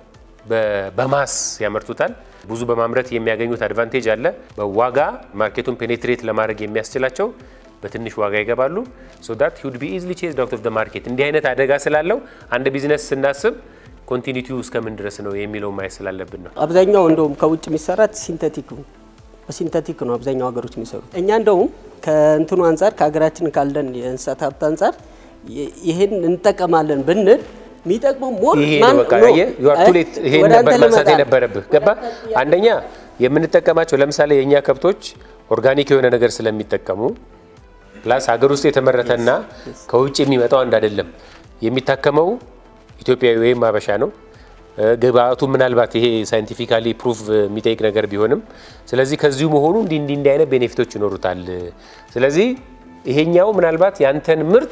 በማስ ያመርቱታል። ብዙ በማምረት የሚያገኙት አድቫንቴጅ አለ። በዋጋ ማርኬቱን ፔኔትሬት ለማድረግ የሚያስችላቸው በትንሽ ዋጋ ይገባሉ። ሶ ዳት ሂድ ቢ ኢዝሊ ቼዝድ አውት ኦፍ ደ ማርኬት። እንዲህ አይነት አደጋ ስላለው አንድ ቢዝነስ ስናስብ ኮንቲኒቲው እስከምን ድረስ ነው የሚለው ማየት ስላለብን ነው። አብዛኛው እንደውም ከውጭ የሚሰራት ሲንተቲክ ነው፣ በሲንተቲክ ነው አብዛኛው ሀገሮች የሚሰሩት። እኛ እንደውም ከእንትኑ አንጻር ከሀገራችን ካለን የእንስሳት ሀብት አንጻር ይህን እንጠቀማለን ብንል የሚጠቅመው ሞር ይሄ ነው በቃ ዩአርቱሌት ይሄን ነበር ማንሳት የነበረብህ ገባ። አንደኛ የምንጠቀማቸው ለምሳሌ የእኛ ከብቶች ኦርጋኒክ የሆነ ነገር ስለሚጠቀሙ ፕላስ ሀገር ውስጥ የተመረተና ከውጭ የሚመጣው አንድ አይደለም። የሚታከመው ኢትዮጵያዊ ወይም አበሻ ነው። ግብአቱ ምናልባት ይሄ ሳይንቲፊካሊ ፕሩፍ የሚጠይቅ ነገር ቢሆንም ስለዚህ ከዚሁ መሆኑ እንዲህ እንዲህ እንዲህ አይነት ቤኔፊቶች ይኖሩታል። ስለዚህ ይሄኛው ምናልባት ያንተን ምርት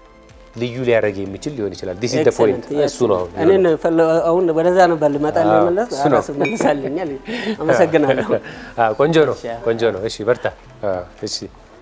ልዩ ሊያደርግ የሚችል ሊሆን ይችላል። ዲስ ኢዝ ዘ ፖይንት እሱ ነው። እኔ አሁን ወደዛ ነበር ልመጣ ለመለስ ራሱ መልሳልኛል። አመሰግናለሁ። ቆንጆ ነው፣ ቆንጆ ነው። እሺ በርታ። እሺ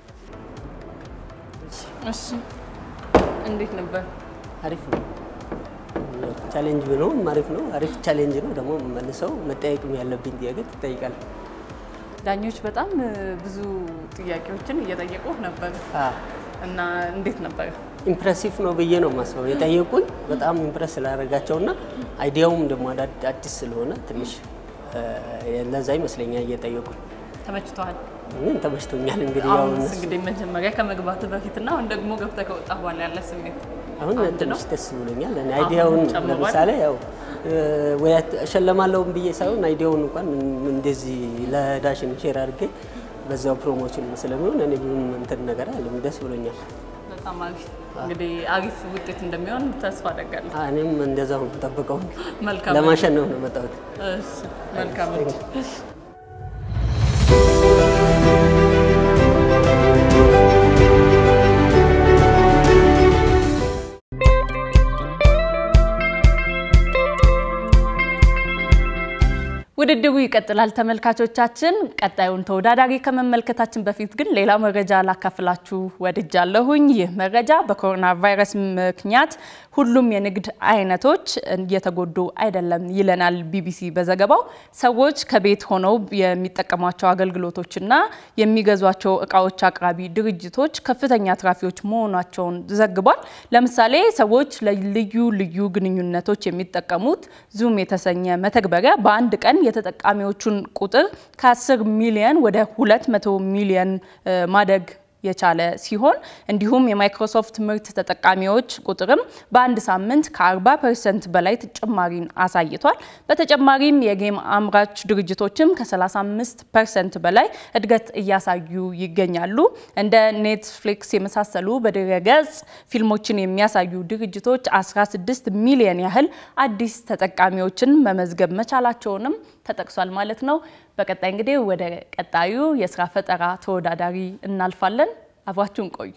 እሺ እንዴት ነበር? አሪፍ ነው። ቻሌንጅ ነው፣ አሪፍ ነው። አሪፍ ቻሌንጅ ነው። ደግሞ መልሰው መጠየቅም ያለብኝ ጥያቄ ትጠይቃለህ። ዳኞች በጣም ብዙ ጥያቄዎችን እየጠየቁ ነበር እና እንዴት ነበር? ኢምፕሬሲቭ ነው ብዬ ነው የማስበው። የጠየቁኝ በጣም ኢምፕሬስ ስላደረጋቸውና አይዲያውም ደግሞ አዲስ ስለሆነ ትንሽ ለዛ ይመስለኛል እየጠየቁኝ። ተመችቷል? ምን ተመችቶኛል። እንግዲህ ያው አሁን እነሱ እንግዲህ መጀመሪያ ከመግባት በፊትና አሁን ደግሞ ገብተህ ከወጣ በኋላ ያለ ስሜት አሁን አንድ ትንሽ ነው? ደስ ብሎኛል። እኔ አይዲያውን ጨምሯል? ለምሳሌ ያው ወይ እሸለማለሁም ብዬ ሳይሆን አይዲያውን እንኳን እንደዚህ ለዳሽን ሼር አድርጌ በዛው ፕሮሞሽን ስለሚሆን እኔ ምንም እንትን ነገር አለ ደስ ብሎኛል። በጣም አሪፍ እንግዲህ አሪፍ ውጤት እንደሚሆን ተስፋ አደርጋለሁ። እኔም እንደዛው ነው የምጠብቀው። መልካም ለማሸነፍ ነው የመጣሁት። እሺ፣ መልካም እድል። ውድድሩ ይቀጥላል ተመልካቾቻችን። ቀጣዩን ተወዳዳሪ ከመመልከታችን በፊት ግን ሌላ መረጃ ላካፍላችሁ ወድጃለሁኝ። ይህ መረጃ በኮሮና ቫይረስ ምክንያት ሁሉም የንግድ አይነቶች እየተጎዱ አይደለም ይለናል ቢቢሲ በዘገባው። ሰዎች ከቤት ሆነው የሚጠቀሟቸው አገልግሎቶችና የሚገዟቸው እቃዎች አቅራቢ ድርጅቶች ከፍተኛ አትራፊዎች መሆናቸውን ዘግቧል። ለምሳሌ ሰዎች ለልዩ ልዩ ግንኙነቶች የሚጠቀሙት ዙም የተሰኘ መተግበሪያ በአንድ ቀን የተጠቃሚዎቹን ቁጥር ከ10 ሚሊዮን ወደ 200 ሚሊዮን ማደግ የቻለ ሲሆን እንዲሁም የማይክሮሶፍት ምርት ተጠቃሚዎች ቁጥርም በአንድ ሳምንት ከ40 ፐርሰንት በላይ ጭማሪን አሳይቷል። በተጨማሪም የጌም አምራች ድርጅቶችም ከ35 ፐርሰንት በላይ እድገት እያሳዩ ይገኛሉ። እንደ ኔትፍሊክስ የመሳሰሉ በድረገጽ ፊልሞችን የሚያሳዩ ድርጅቶች 16 ሚሊዮን ያህል አዲስ ተጠቃሚዎችን መመዝገብ መቻላቸውንም ተጠቅሷል ማለት ነው። በቀጣይ እንግዲህ ወደ ቀጣዩ የስራ ፈጠራ ተወዳዳሪ እናልፋለን። አብራችሁን ቆዩ።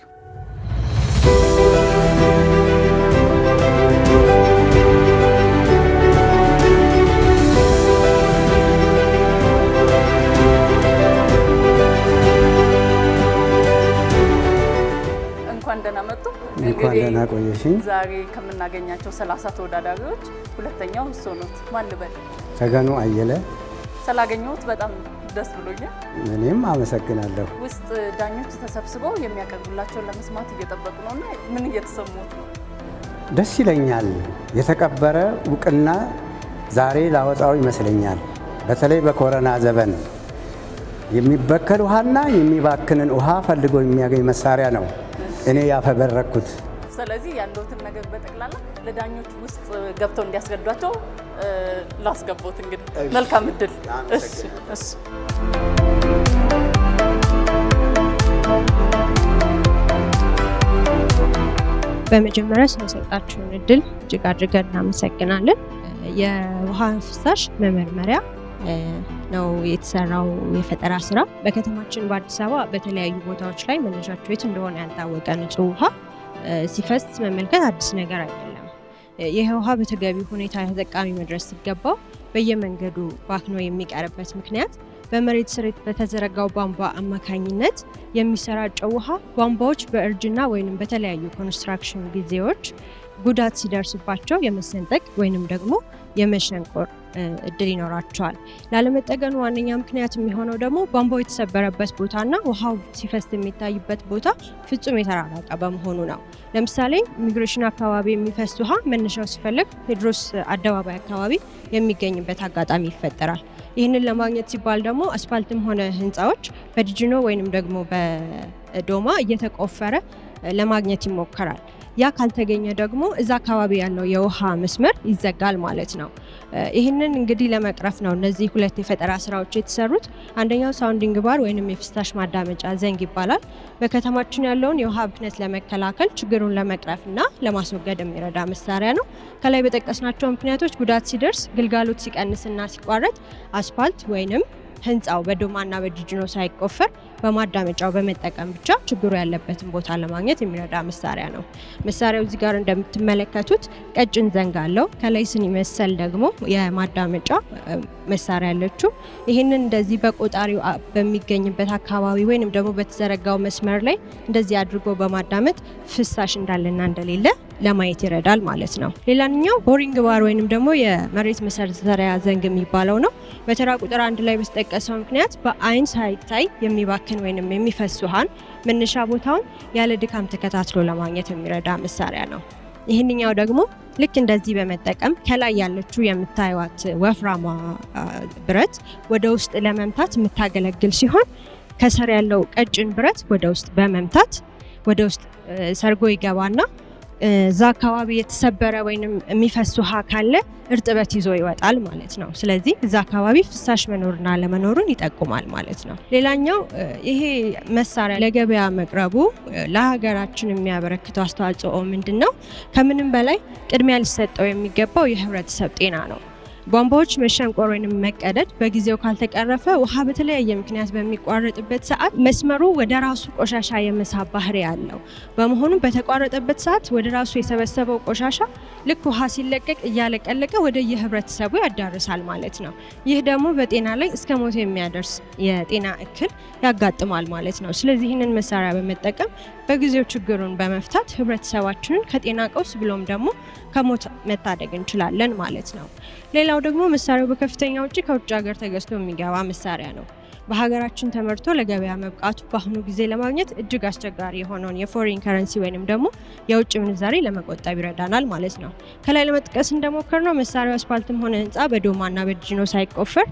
እንኳን ደህና መጡ። እንኳን ደህና ቆየሽኝ። ዛሬ ከምናገኛቸው ሰላሳ ተወዳዳሪዎች ሁለተኛው እሱ ኖት። ማን ልበል? ተገኑ አየለ። ስላገኘሁት በጣም ደስ ብሎኛል። እኔም አመሰግናለሁ። ውስጥ ዳኞች ተሰብስበው የሚያቀርቡላቸውን ለመስማት እየጠበቁ ነው እና ምን እየተሰሙት ነው? ደስ ይለኛል። የተቀበረ እውቅና ዛሬ ላወጣው ይመስለኛል። በተለይ በኮረና ዘመን የሚበከል ውሃና የሚባክንን ውሃ ፈልጎ የሚያገኝ መሳሪያ ነው እኔ ያፈበረኩት። ስለዚህ ያለውትን ነገር በጠቅላላ ለዳኞች ውስጥ ገብተው እንዲያስረዷቸው ላስገቦት። እንግዲህ መልካም እድል። እሺ፣ እሺ። በመጀመሪያ ስለሰጣችሁን እድል እጅግ አድርገን እናመሰግናለን። የውሃ ፍሳሽ መመርመሪያ ነው የተሰራው የፈጠራ ስራ። በከተማችን በአዲስ አበባ በተለያዩ ቦታዎች ላይ መነሻቸው የት እንደሆነ ያልታወቀ ንጹህ ውሃ ሲፈስ መመልከት አዲስ ነገር አይደለም። ይህ ውሃ በተገቢ ሁኔታ ተጠቃሚ መድረስ ሲገባው በየመንገዱ ባክኖ የሚቀርበት ምክንያት በመሬት ስር በተዘረጋው ቧንቧ አማካኝነት የሚሰራጨው ውሃ ቧንቧዎች በእርጅና ወይም በተለያዩ ኮንስትራክሽን ጊዜዎች ጉዳት ሲደርስባቸው የመሰንጠቅ ወይንም ደግሞ የመሸንቆር እድል ይኖራቸዋል። ላለመጠገኑ ዋነኛ ምክንያት የሚሆነው ደግሞ ቧንቧው የተሰበረበት ቦታና ውሃው ሲፈስ የሚታይበት ቦታ ፍጹም የተራራቀ በመሆኑ ነው። ለምሳሌ ኢሚግሬሽን አካባቢ የሚፈስ ውሃ መነሻው ሲፈልግ ቴዎድሮስ አደባባይ አካባቢ የሚገኝበት አጋጣሚ ይፈጠራል። ይህንን ለማግኘት ሲባል ደግሞ አስፋልትም ሆነ ህንፃዎች በድጅኖ ወይንም ደግሞ በዶማ እየተቆፈረ ለማግኘት ይሞከራል። ያ ካልተገኘ ደግሞ እዛ አካባቢ ያለው የውሃ መስመር ይዘጋል ማለት ነው። ይህንን እንግዲህ ለመቅረፍ ነው እነዚህ ሁለት የፈጠራ ስራዎች የተሰሩት። አንደኛው ሳውንዲንግ ባር ወይንም የፍሳሽ ማዳመጫ ዘንግ ይባላል። በከተማችን ያለውን የውሃ ብክነት ለመከላከል ችግሩን ለመቅረፍ እና ለማስወገድ የሚረዳ መሳሪያ ነው። ከላይ በጠቀስናቸው ምክንያቶች ጉዳት ሲደርስ፣ ግልጋሎት ሲቀንስና ሲቋረጥ አስፋልት ወይንም ህንፃው በዶማና በጂጂኖ ሳይቆፈር በማዳመጫው በመጠቀም ብቻ ችግሩ ያለበትን ቦታ ለማግኘት የሚረዳ መሳሪያ ነው። መሳሪያው እዚህ ጋር እንደምትመለከቱት ቀጭን ዘንግ አለው። ከላይ ስኒ መሰል ደግሞ የማዳመጫ መሳሪያ ያለችው። ይህንን እንደዚህ በቆጣሪው በሚገኝበት አካባቢ ወይንም ደግሞ በተዘረጋው መስመር ላይ እንደዚህ አድርጎ በማዳመጥ ፍሳሽ እንዳለና እንደሌለ ለማየት ይረዳል ማለት ነው። ሌላኛው ቦሪንግ ባር ወይንም ደግሞ የመሬት መሰርዘሪያ ዘንግ የሚባለው ነው። በተራ ቁጥር አንድ ላይ በተጠቀሰው ምክንያት በአይን ሳይታይ የሚባክን ወይንም የሚፈስ ውሃን መነሻ ቦታውን ያለ ድካም ተከታትሎ ለማግኘት የሚረዳ መሳሪያ ነው። ይህንኛው ደግሞ ልክ እንደዚህ በመጠቀም ከላይ ያለችው የምታዩት ወፍራማ ብረት ወደ ውስጥ ለመምታት የምታገለግል ሲሆን ከስር ያለው ቀጭን ብረት ወደ ውስጥ በመምታት ወደ ውስጥ ሰርጎ ይገባና እዛ አካባቢ የተሰበረ ወይም የሚፈስ ውሃ ካለ እርጥበት ይዞ ይወጣል ማለት ነው። ስለዚህ እዛ አካባቢ ፍሳሽ መኖርና ለመኖሩን ይጠቁማል ማለት ነው። ሌላኛው ይሄ መሳሪያ ለገበያ መቅረቡ ለሀገራችን የሚያበረክተው አስተዋጽኦ ምንድን ነው? ከምንም በላይ ቅድሚያ ሊሰጠው የሚገባው የህብረተሰብ ጤና ነው። ቧንቧዎች መሸንቆር ወይም መቀደድ በጊዜው ካልተቀረፈ ውሃ በተለያየ ምክንያት በሚቋረጥበት ሰዓት መስመሩ ወደ ራሱ ቆሻሻ የመሳብ ባህሪ ያለው በመሆኑም በተቋረጠበት ሰዓት ወደ ራሱ የሰበሰበው ቆሻሻ ልክ ውሃ ሲለቀቅ እያለቀለቀ ወደ የህብረተሰቡ ያዳርሳል ማለት ነው። ይህ ደግሞ በጤና ላይ እስከ ሞት የሚያደርስ የጤና እክል ያጋጥማል ማለት ነው። ስለዚህ ይህንን መሳሪያ በመጠቀም በጊዜው ችግሩን በመፍታት ህብረተሰባችንን ከጤና ቀውስ ብሎም ደግሞ ከሞት መታደግ እንችላለን ማለት ነው። ሌላው ደግሞ መሳሪያው በከፍተኛ ውጪ ከውጭ ሀገር ተገዝቶ የሚገባ መሳሪያ ነው። በሀገራችን ተመርቶ ለገበያ መብቃቱ በአሁኑ ጊዜ ለማግኘት እጅግ አስቸጋሪ የሆነውን የፎሪን ከረንሲ ወይንም ደግሞ የውጭ ምንዛሬ ለመቆጠብ ይረዳናል ማለት ነው። ከላይ ለመጥቀስ እንደሞከር ነው መሳሪያው አስፓልትም ሆነ ህንፃ በዶማና በድጅኖ ሳይቆፈር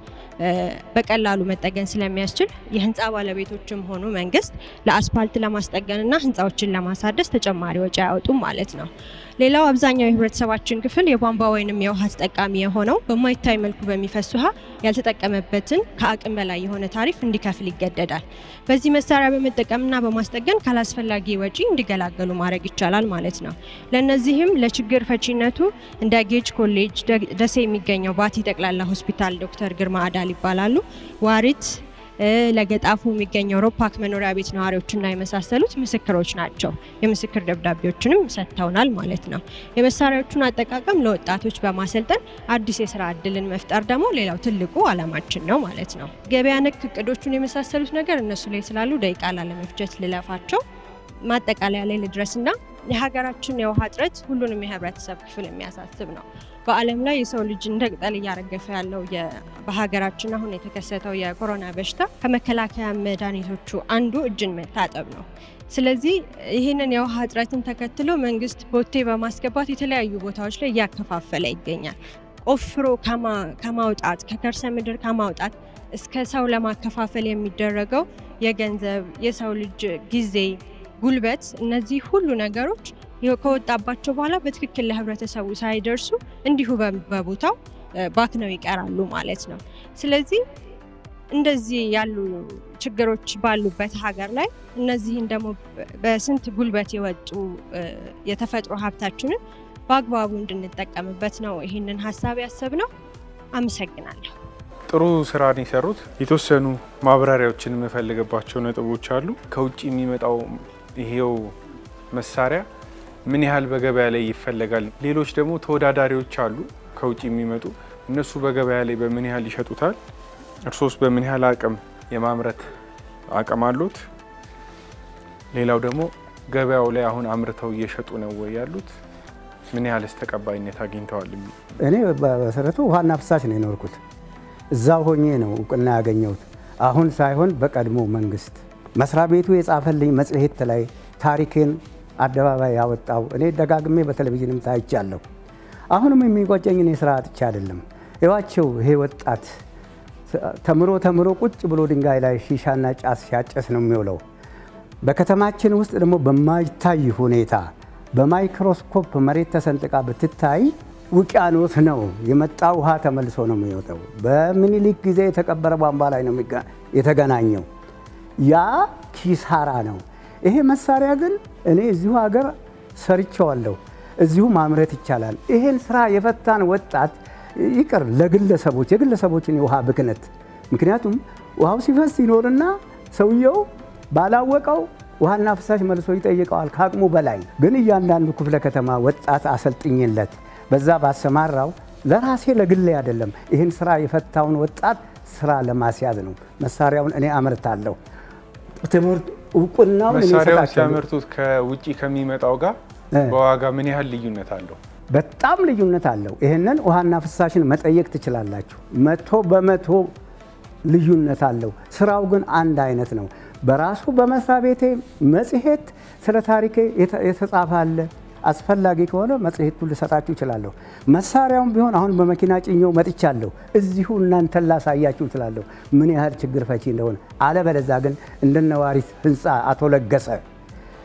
በቀላሉ መጠገን ስለሚያስችል የህንፃ ባለቤቶችም ሆኑ መንግስት ለአስፓልት ለማስጠገንና ህንፃዎችን ለማሳደስ ተጨማሪ ወጪ አያወጡም ማለት ነው። ሌላው አብዛኛው የህብረተሰባችን ክፍል የቧንቧ ወይንም የውሃ ተጠቃሚ የሆነው በማይታይ መልኩ በሚፈስ ውሃ ያልተጠቀመበትን ከአቅም በላይ የሆነ ታሪፍ እንዲከፍል ይገደዳል። በዚህ መሳሪያ በመጠቀምና በማስጠገን ካላስፈላጊ ወጪ እንዲገላገሉ ማድረግ ይቻላል ማለት ነው። ለእነዚህም ለችግር ፈቺነቱ እንደ ጌጅ ኮሌጅ ደሴ የሚገኘው ባቲ ጠቅላላ ሆስፒታል ዶክተር ግርማ አዳል ይባላሉ። ዋሪት ለገጣፉ የሚገኘው ሮፓክ መኖሪያ ቤት ነዋሪዎችና የመሳሰሉት ምስክሮች ናቸው። የምስክር ደብዳቤዎችንም ሰጥተውናል ማለት ነው። የመሳሪያዎቹን አጠቃቀም ለወጣቶች በማሰልጠን አዲስ የስራ እድልን መፍጠር ደግሞ ሌላው ትልቁ አላማችን ነው ማለት ነው። ገበያ ነክ እቅዶቹን የመሳሰሉት ነገር እነሱ ላይ ስላሉ ደቂቃ ላለመፍጀት ልለፋቸው ማጠቃለያ ላይ ልድረስና የሀገራችን የውሃ እጥረት ሁሉንም የህብረተሰብ ክፍል የሚያሳስብ ነው። በዓለም ላይ የሰው ልጅ እንደ ቅጠል እያረገፈ ያለው በሀገራችን አሁን የተከሰተው የኮሮና በሽታ ከመከላከያ መድኃኒቶቹ አንዱ እጅን መታጠብ ነው። ስለዚህ ይህንን የውሃ እጥረትን ተከትሎ መንግስት ቦቴ በማስገባት የተለያዩ ቦታዎች ላይ እያከፋፈለ ይገኛል። ቆፍሮ ከማውጣት ከከርሰ ምድር ከማውጣት እስከ ሰው ለማከፋፈል የሚደረገው የገንዘብ የሰው ልጅ ጊዜ ጉልበት እነዚህ ሁሉ ነገሮች ከወጣባቸው በኋላ በትክክል ለህብረተሰቡ ሳይደርሱ እንዲሁ በቦታው ባክነው ይቀራሉ ማለት ነው። ስለዚህ እንደዚህ ያሉ ችግሮች ባሉበት ሀገር ላይ እነዚህን ደግሞ በስንት ጉልበት የወጡ የተፈጥሮ ሀብታችንን በአግባቡ እንድንጠቀምበት ነው ይህንን ሀሳብ ያሰብነው። አመሰግናለሁ። ጥሩ ስራን የሰሩት የተወሰኑ ማብራሪያዎችን የምፈልግባቸው ነጥቦች አሉ። ከውጭ የሚመጣው ይሄው መሳሪያ ምን ያህል በገበያ ላይ ይፈለጋል? ሌሎች ደግሞ ተወዳዳሪዎች አሉ ከውጭ የሚመጡ እነሱ በገበያ ላይ በምን ያህል ይሸጡታል? እርሶስ በምን ያህል አቅም የማምረት አቅም አሉት? ሌላው ደግሞ ገበያው ላይ አሁን አምርተው እየሸጡ ነው ወይ ያሉት? ምን ያህልስ ተቀባይነት አግኝተዋል? እኔ በመሰረቱ ውሃና ፍሳሽ ነው የኖርኩት። እዛው ሆኜ ነው እውቅና ያገኘሁት። አሁን ሳይሆን በቀድሞ መንግስት መስሪያ ቤቱ የጻፈልኝ መጽሔት ላይ ታሪኬን አደባባይ ያወጣው እኔ ደጋግሜ በቴሌቪዥንም ታይቻለሁ። አሁንም የሚቆጨኝ እኔ ስራ አጥቼ አይደለም። ይዋቸው ይሄ ወጣት ተምሮ ተምሮ ቁጭ ብሎ ድንጋይ ላይ ሺሻና ጫት ሲያጨስ ነው የሚውለው። በከተማችን ውስጥ ደግሞ በማይታይ ሁኔታ በማይክሮስኮፕ መሬት ተሰንጥቃ ብትታይ ውቅያኖስ ነው የመጣ ውሃ ተመልሶ ነው የሚወጣው። በምኒልክ ጊዜ የተቀበረ ቧንቧ ላይ ነው የተገናኘው። ያ ኪሳራ ነው። ይሄ መሳሪያ ግን እኔ እዚሁ ሀገር ሰርቸዋለሁ። እዚሁ ማምረት ይቻላል። ይሄን ስራ የፈታን ወጣት ይቅር ለግለሰቦች የግለሰቦችን የውሃ ብክነት ምክንያቱም ውሃው ሲፈስ ይኖርና ሰውየው ባላወቀው ውሃና ፍሳሽ መልሶ ይጠይቀዋል ከአቅሙ በላይ ግን እያንዳንዱ ክፍለ ከተማ ወጣት አሰልጥኝለት በዛ ባሰማራው ለራሴ ለግሌ አይደለም ይህን ስራ የፈታውን ወጣት ስራ ለማስያዝ ነው። መሳሪያውን እኔ አመርታለሁ። ትምህርት እውቅናውን እኔ መሳሪያውን እሰጣቸዋለሁ። ሲያመርቱት ከውጭ ከሚመጣው ጋር በዋጋ ምን ያህል ልዩነት አለው? በጣም ልዩነት አለው። ይህንን ውሃና ፍሳሽን መጠየቅ ትችላላችሁ። መቶ በመቶ ልዩነት አለው። ስራው ግን አንድ አይነት ነው። በራሱ በመስሪያ ቤቴ መጽሔት ስለ ታሪኬ የተ- የተጻፈ አለ። አስፈላጊ ከሆነ መጽሔቱን ልሰጣችሁ እችላለሁ። መሳሪያውም ቢሆን አሁን በመኪና ጭኘው መጥቻለሁ። እዚሁ እናንተን ላሳያችሁ እችላለሁ ምን ያህል ችግር ፈቺ እንደሆነ። አለበለዛ ግን እንደነዋሪት ህንፃ አቶ ለገሰ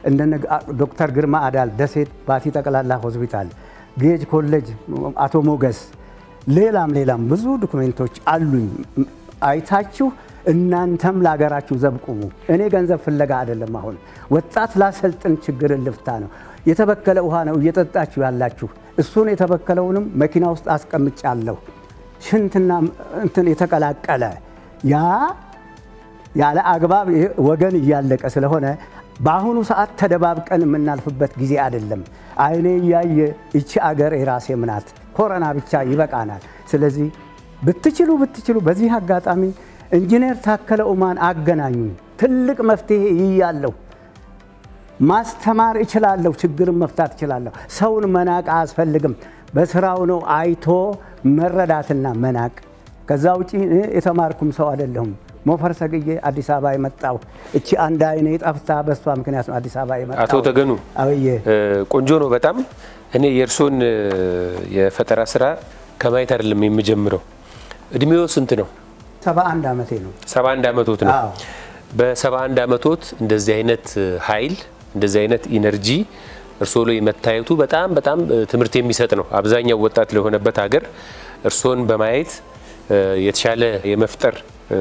እንደነ ዶክተር ግርማ አዳል ደሴት ባቲ ጠቅላላ ሆስፒታል፣ ጌጅ ኮሌጅ፣ አቶ ሞገስ፣ ሌላም ሌላም ብዙ ዶክሜንቶች አሉኝ። አይታችሁ እናንተም ለሀገራችሁ ዘብ ቁሙ። እኔ ገንዘብ ፍለጋ አይደለም። አሁን ወጣት ላሰልጥን ችግርን ልፍታ ነው። የተበከለ ውሃ ነው እየጠጣችሁ ያላችሁ። እሱን የተበከለውንም መኪና ውስጥ አስቀምጫለሁ። ሽንትና እንትን የተቀላቀለ ያ ያለ አግባብ ወገን እያለቀ ስለሆነ በአሁኑ ሰዓት ተደባብቀን የምናልፍበት ጊዜ አይደለም። አይኔ እያየ ይቺ አገር የራሴ ምናት ኮረና ብቻ ይበቃናል። ስለዚህ ብትችሉ ብትችሉ በዚህ አጋጣሚ ኢንጂነር ታከለ ኡማን አገናኙ። ትልቅ መፍትሄ ይያለሁ። ማስተማር እችላለሁ። ችግርን መፍታት እችላለሁ። ሰውን መናቅ አያስፈልግም። በስራው ነው አይቶ መረዳትና መናቅ። ከዛ ውጪ የተማርኩም ሰው አይደለሁም። ሞፈር ሰግዬ አዲስ አበባ የመጣው እቺ አንድ አይኔ ጠፍታ በሷ ምክንያት ነው አዲስ አበባ የመጣው። አቶ ተገኑ አብዬ ቆንጆ ነው በጣም እኔ የእርሶን የፈጠራ ስራ ከማየት አይደለም የምጀምረው። እድሜዎ ስንት ነው? ሰባ አንድ ዓመቴ ነው። ሰባ አንድ ዓመቶት ነው። በሰባ አንድ ዓመቶት እንደዚህ አይነት ኃይል እንደዚህ አይነት ኢነርጂ እርስዎ ላይ መታየቱ በጣም በጣም ትምህርት የሚሰጥ ነው። አብዛኛው ወጣት ለሆነበት ሀገር እርስዎን በማየት የተሻለ የመፍጠር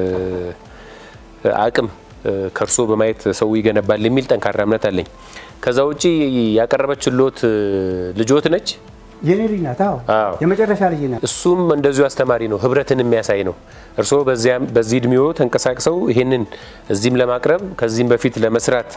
አቅም ከእርስዎ በማየት ሰው ይገነባል የሚል ጠንካራ እምነት አለኝ። ከዛ ውጪ ያቀረበችሎት ልጆት ነች የኔ ልጅ ናት። አዎ የመጨረሻ ልጅ ናት። እሱም እንደዚሁ አስተማሪ ነው፣ ህብረትን የሚያሳይ ነው። እርስዎ በዚህ እድሜዎ ተንቀሳቅሰው ይሄንን እዚህም ለማቅረብ ከዚህም በፊት ለመስራት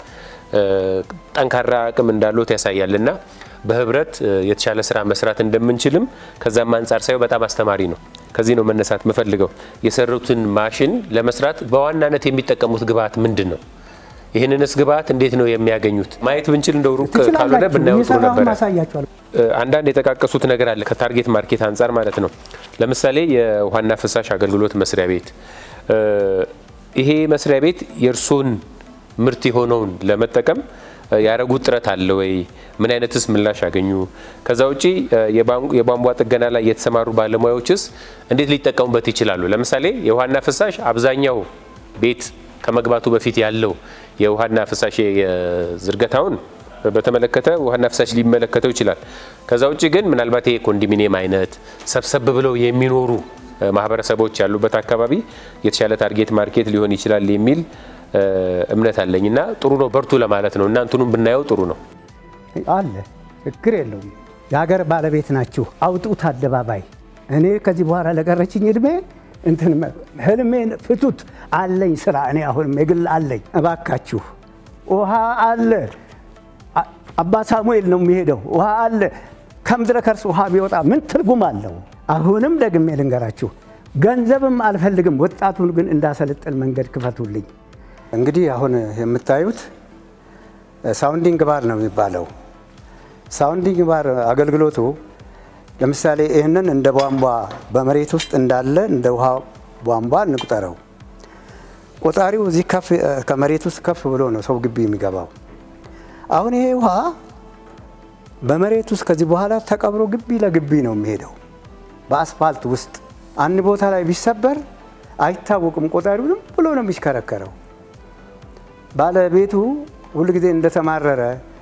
ጠንካራ አቅም እንዳለት ያሳያል እና በህብረት የተሻለ ስራ መስራት እንደምንችልም ከዛም አንጻር ሳየው በጣም አስተማሪ ነው። ከዚህ ነው መነሳት የምፈልገው። የሰሩትን ማሽን ለመስራት በዋናነት የሚጠቀሙት ግብአት ምንድን ነው? ይህንንስ ግብአት እንዴት ነው የሚያገኙት? ማየት ብንችል እንደው ሩቅ ካልሆነ ብናየው ጥሩ ነበረ። አንዳንድ የጠቃቀሱት ነገር አለ ከታርጌት ማርኬት አንጻር ማለት ነው። ለምሳሌ የውሃና ፍሳሽ አገልግሎት መስሪያ ቤት፣ ይሄ መስሪያ ቤት የእርሶን ምርት የሆነውን ለመጠቀም ያደረጉት ጥረት አለ ወይ? ምን አይነትስ ምላሽ ያገኙ? ከዛ ውጪ የቧንቧ ጥገና ላይ የተሰማሩ ባለሙያዎችስ እንዴት ሊጠቀሙበት ይችላሉ? ለምሳሌ የውሃና ፍሳሽ አብዛኛው ቤት ከመግባቱ በፊት ያለው የውሃና ፍሳሽ ዝርገታውን በተመለከተ ውሃና ፍሳሽ ሊመለከተው ይችላል። ከዛ ውጭ ግን ምናልባት ይሄ ኮንዶሚኒየም አይነት ሰብሰብ ብለው የሚኖሩ ማህበረሰቦች ያሉበት አካባቢ የተሻለ ታርጌት ማርኬት ሊሆን ይችላል የሚል እምነት አለኝ እና ጥሩ ነው፣ በርቱ ለማለት ነው። እናንትኑም ብናየው ጥሩ ነው አለ ችግር የለውም። የሀገር ባለቤት ናችሁ፣ አውጡት አደባባይ። እኔ ከዚህ በኋላ ለቀረችኝ እድሜ እንትን ህልሜን ፍቱት። አለኝ ስራ እኔ አሁንም የግል አለኝ። እባካችሁ ውሃ አለ። አባ ሳሙኤል ነው የሚሄደው። ውሃ አለ። ከምድረ ከርስ ውሃ ቢወጣ ምን ትርጉም አለው? አሁንም ደግሜ ልንገራችሁ፣ ገንዘብም አልፈልግም። ወጣቱን ግን እንዳሰለጥን መንገድ ክፈቱልኝ። እንግዲህ አሁን የምታዩት ሳውንዲንግ ባር ነው የሚባለው። ሳውንዲንግ ባር አገልግሎቱ ለምሳሌ ይህንን እንደ ቧንቧ በመሬት ውስጥ እንዳለ እንደ ውሃ ቧንቧ እንቁጠረው። ቆጣሪው እዚህ ከፍ ከመሬት ውስጥ ከፍ ብሎ ነው ሰው ግቢ የሚገባው። አሁን ይሄ ውሃ በመሬት ውስጥ ከዚህ በኋላ ተቀብሮ ግቢ ለግቢ ነው የሚሄደው። በአስፋልት ውስጥ አንድ ቦታ ላይ ቢሰበር አይታወቅም። ቆጣሪው ዝም ብሎ ነው የሚሽከረከረው። ባለቤቱ ሁልጊዜ እንደተማረረ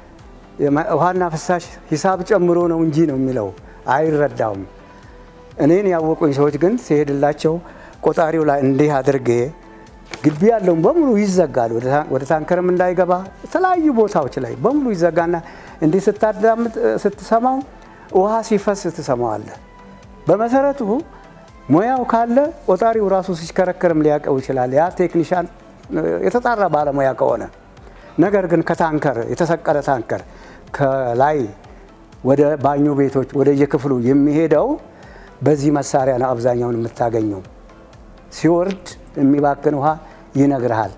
ውሃና ፍሳሽ ሂሳብ ጨምሮ ነው እንጂ ነው የሚለው አይረዳውም። እኔን ያወቁኝ ሰዎች ግን ሲሄድላቸው ቆጣሪው ላይ እንዲህ አድርጌ ግቢ ያለውን በሙሉ ይዘጋል። ወደ ታንከርም እንዳይገባ የተለያዩ ቦታዎች ላይ በሙሉ ይዘጋና እንዲህ ስታዳምጥ ስትሰማው ውሃ ሲፈስ ትሰማዋለህ። በመሰረቱ ሙያው ካለ ቆጣሪው ራሱ ሲሽከረከርም ሊያውቀው ይችላል። ያ ቴክኒሻን የተጣራ ባለሙያ ከሆነ ነገር ግን ከታንከር የተሰቀለ ታንከር ከላይ ወደ ባኞ ቤቶች ወደ የክፍሉ የሚሄደው በዚህ መሳሪያ ነው አብዛኛውን የምታገኘው። ሲወርድ የሚባክን ውሃ ይነግርሃል።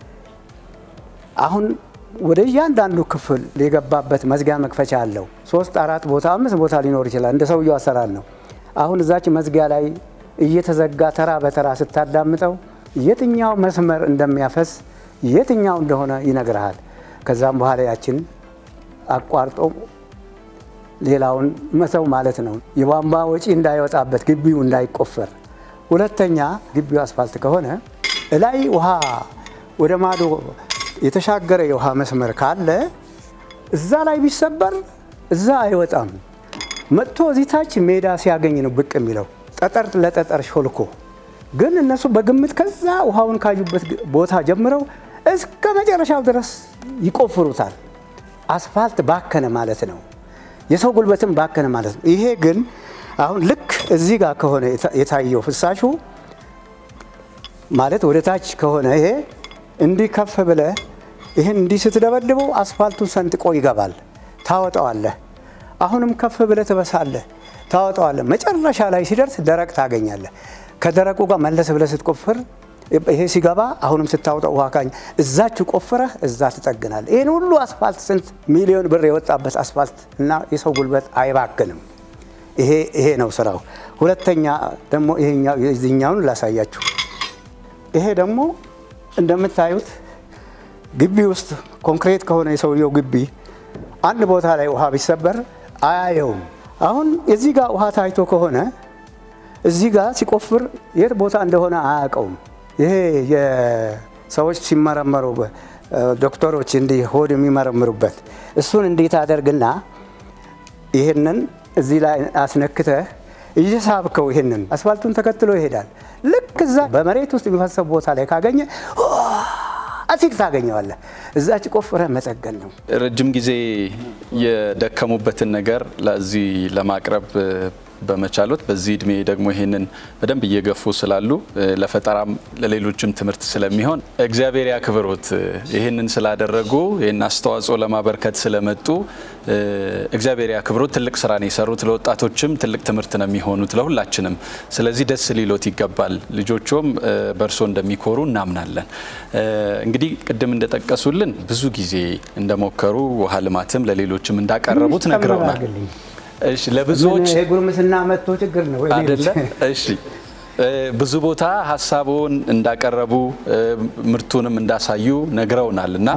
አሁን ወደ እያንዳንዱ ክፍል የገባበት መዝጊያ መክፈቻ አለው። ሶስት አራት ቦታ አምስት ቦታ ሊኖር ይችላል። እንደ ሰውየው አሰራር ነው። አሁን እዛች መዝጊያ ላይ እየተዘጋ ተራ በተራ ስታዳምጠው የትኛው መስመር እንደሚያፈስ የትኛው እንደሆነ ይነግርሃል። ከዛም በኋላ ያችን አቋርጦ ሌላውን መተው ማለት ነው። የቧንቧ ወጪ እንዳይወጣበት ግቢው እንዳይቆፈር። ሁለተኛ ግቢው አስፋልት ከሆነ እላይ ውሃ ወደ ማዶ የተሻገረ የውሃ መስመር ካለ እዛ ላይ ቢሰበር እዛ አይወጣም። መጥቶ እዚህ ታች ሜዳ ሲያገኝ ነው ብቅ የሚለው ጠጠር ለጠጠር ሾልኮ። ግን እነሱ በግምት ከዛ ውሃውን ካዩበት ቦታ ጀምረው እስከ መጨረሻው ድረስ ይቆፍሩታል። አስፋልት ባከነ ማለት ነው። የሰው ጉልበትም ባከነ ማለት ነው። ይሄ ግን አሁን ልክ እዚህ ጋር ከሆነ የታየው ፍሳሹ ማለት ወደ ታች ከሆነ ይሄ እንዲህ ከፍ ብለህ ይህን እንዲህ ስትደበድበው አስፋልቱን ሰንጥቆ ይገባል። ታወጣዋለህ። አሁንም ከፍ ብለህ ትበሳለህ፣ ታወጣዋለህ። መጨረሻ ላይ ሲደርስ ደረቅ ታገኛለህ። ከደረቁ ጋር መለስ ብለህ ስትቆፍር ይሄ ሲገባ አሁንም ስታወጣው ውሃ ካኝ እዛች ቆፍረህ እዛ ትጠግናለህ። ይህን ሁሉ አስፋልት ስንት ሚሊዮን ብር የወጣበት አስፋልት እና የሰው ጉልበት አይባክንም። ይሄ ይሄ ነው ስራው። ሁለተኛ ደግሞ ይሄኛውን ላሳያችሁ። ይሄ ደግሞ እንደምታዩት ግቢ ውስጥ ኮንክሪት ከሆነ የሰውየው ግቢ አንድ ቦታ ላይ ውሃ ቢሰበር አያየውም። አሁን እዚህ ጋር ውሃ ታይቶ ከሆነ እዚህ ጋር ሲቆፍር የት ቦታ እንደሆነ አያውቀውም። ይሄ የሰዎች ሲመረመሩ ዶክተሮች እንዲህ ሆድ የሚመረምሩበት እሱን እንዴት አደርግና ይህንን እዚህ ላይ አስነክተህ እየሳብከው ይህንን አስፋልቱን ተከትሎ ይሄዳል። ልክ እዛ በመሬት ውስጥ የሚፈሰው ቦታ ላይ ካገኘ አሲል ታገኘዋለህ። እዛች ቆፍረህ መጠገን ነው። ረጅም ጊዜ የደከሙበትን ነገር ለዚህ ለማቅረብ በመቻሎት በዚህ እድሜ ደግሞ ይህንን በደንብ እየገፉ ስላሉ ለፈጠራም ለሌሎችም ትምህርት ስለሚሆን እግዚአብሔር ያክብሮት። ይህንን ስላደረጉ ይህን አስተዋጽኦ ለማበርከት ስለመጡ እግዚአብሔር ያክብሮት። ትልቅ ስራ ነው የሰሩት። ለወጣቶችም ትልቅ ትምህርት ነው የሚሆኑት ለሁላችንም። ስለዚህ ደስ ሊሎት ይገባል። ልጆቹም በእርሶ እንደሚኮሩ እናምናለን። እንግዲህ ቅድም እንደጠቀሱልን ብዙ ጊዜ እንደሞከሩ ውሃ ልማትም ለሌሎችም እንዳቀረቡት ነግረውናል። እሺ ለብዙዎች ጉርምስና መጥቶ ችግር ነው አይደለ? እሺ ብዙ ቦታ ሀሳቡን እንዳቀረቡ ምርቱንም እንዳሳዩ ነግረውናል እና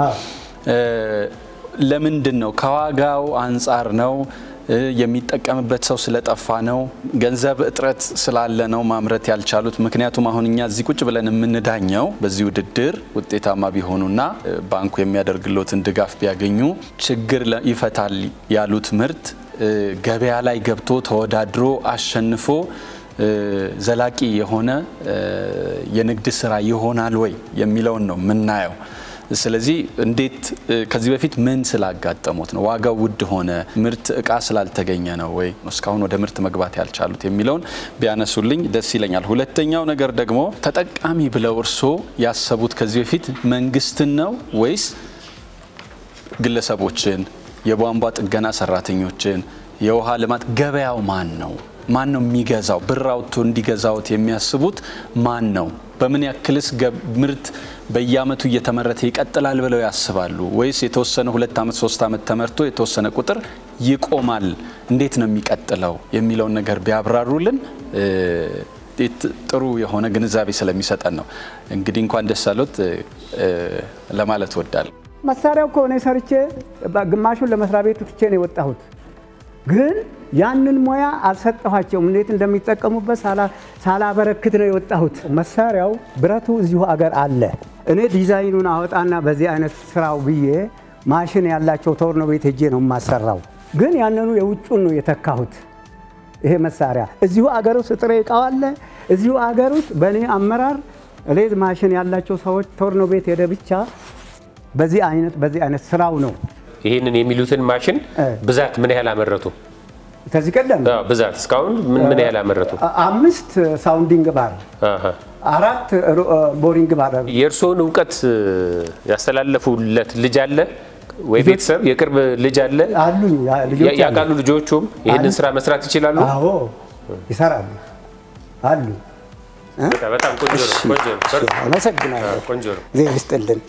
ለምንድን ነው ከዋጋው አንጻር ነው የሚጠቀምበት ሰው ስለጠፋ ነው? ገንዘብ እጥረት ስላለ ነው ማምረት ያልቻሉት? ምክንያቱም አሁን እኛ እዚህ ቁጭ ብለን የምንዳኘው በዚህ ውድድር ውጤታማ ቢሆኑና ባንኩ የሚያደርግሎትን ድጋፍ ቢያገኙ ችግር ይፈታል ያሉት ምርት ገበያ ላይ ገብቶ ተወዳድሮ አሸንፎ ዘላቂ የሆነ የንግድ ስራ ይሆናል ወይ የሚለውን ነው የምናየው። ስለዚህ እንዴት ከዚህ በፊት ምን ስላጋጠሙት ነው ዋጋው ውድ ሆነ፣ ምርት እቃ ስላልተገኘ ነው ወይ እስካሁን ወደ ምርት መግባት ያልቻሉት የሚለውን ቢያነሱልኝ ደስ ይለኛል። ሁለተኛው ነገር ደግሞ ተጠቃሚ ብለው እርስዎ ያሰቡት ከዚህ በፊት መንግስትን ነው ወይስ ግለሰቦችን የቧንቧ ጥገና ሰራተኞችን፣ የውሃ ልማት ገበያው ማን ነው? ማን ነው የሚገዛው? ብር አውጥቶ እንዲገዛውት የሚያስቡት ማን ነው? በምን ያክልስ ምርት በየአመቱ እየተመረተ ይቀጥላል ብለው ያስባሉ? ወይስ የተወሰነ ሁለት አመት ሶስት አመት ተመርቶ የተወሰነ ቁጥር ይቆማል? እንዴት ነው የሚቀጥለው የሚለውን ነገር ቢያብራሩልን ጥሩ የሆነ ግንዛቤ ስለሚሰጠን ነው። እንግዲህ እንኳን ደስ አሎት ለማለት ወዳለሁ። መሳሪያው ከሆነ ሰርቼ ግማሹን ለመስሪያ ቤቱ ትቼ ነው የወጣሁት። ግን ያንን ሙያ አልሰጠኋቸውም። እንዴት እንደሚጠቀሙበት ሳላበረክት ነው የወጣሁት። መሳሪያው ብረቱ እዚሁ አገር አለ። እኔ ዲዛይኑን አወጣና በዚህ አይነት ስራው ብዬ ማሽን ያላቸው ቶርኖ ቤት ሄጄ ነው የማሰራው። ግን ያንኑ የውጩን ነው የተካሁት። ይሄ መሳሪያ እዚሁ አገር ውስጥ ጥሬ እቃው አለ። እዚሁ አገር ውስጥ በእኔ አመራር ሌዝ ማሽን ያላቸው ሰዎች ቶርኖ ቤት ሄደ ብቻ በዚህ አይነት በዚህ አይነት ስራው ነው። ይህንን የሚሉትን ማሽን ብዛት ምን ያህል አመረቱ? ከዚህ ቀደም ብዛት እስካሁን ምን ምን ያህል አመረቱ? አምስት ሳውንዲንግ ባር፣ አራት ቦሪንግ ባር። የእርስዎን እውቀት ያስተላለፉለት ልጅ አለ ወይ? ቤተሰብ የቅርብ ልጅ አለ? አሉኝ። ልጆች ያውቃሉ? ልጆቹም ይህንን ስራ መስራት ይችላሉ? አዎ ይሰራሉ አሉ። በጣም ቆንጆ ነው። ቆንጆ ነው። አመሰግናለሁ። ቆንጆ ነው። ጊዜ ይስጥልን።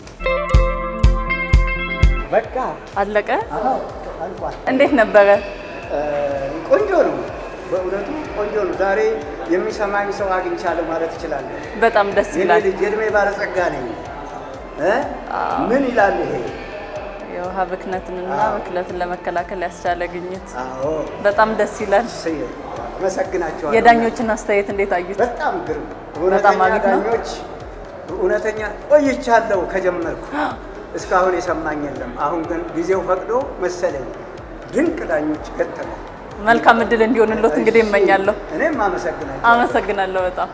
በቃ አለቀ። እንዴት ነበረ? ቆንጆ ነው። በእውነቱ ቆንጆ ነው። ዛሬ የሚሰማኝ ሰው አግኝቻለሁ ማለት እችላለሁ። በጣም ደስ የኔ ይላል። ልጅ የእድሜ ባለጸጋ ነኝ። እ? ምን ይላል ይሄ? የውሃ ብክነትንና ብክለትን ለመከላከል ያስቻለ ግኝት አዎ በጣም ደስ ይላል። እሰይ፣ አመሰግናቸዋለሁ። የዳኞችን አስተያየት እንዴት አዩት? በጣም ግሩም። በጣም እውነተኛ አሪፍ ነው። ዳኞች እውነተኛ ቆይቻለሁ ከጀመርኩ እስካሁን የሰማኝ የለም። አሁን ግን ጊዜው ፈቅዶ መሰለኝ ድንቅ ዳኞች ገጠመ። መልካም እድል እንዲሆንሎት እንግዲህ እመኛለሁ። እኔም አመሰግናለሁ። አመሰግናለሁ በጣም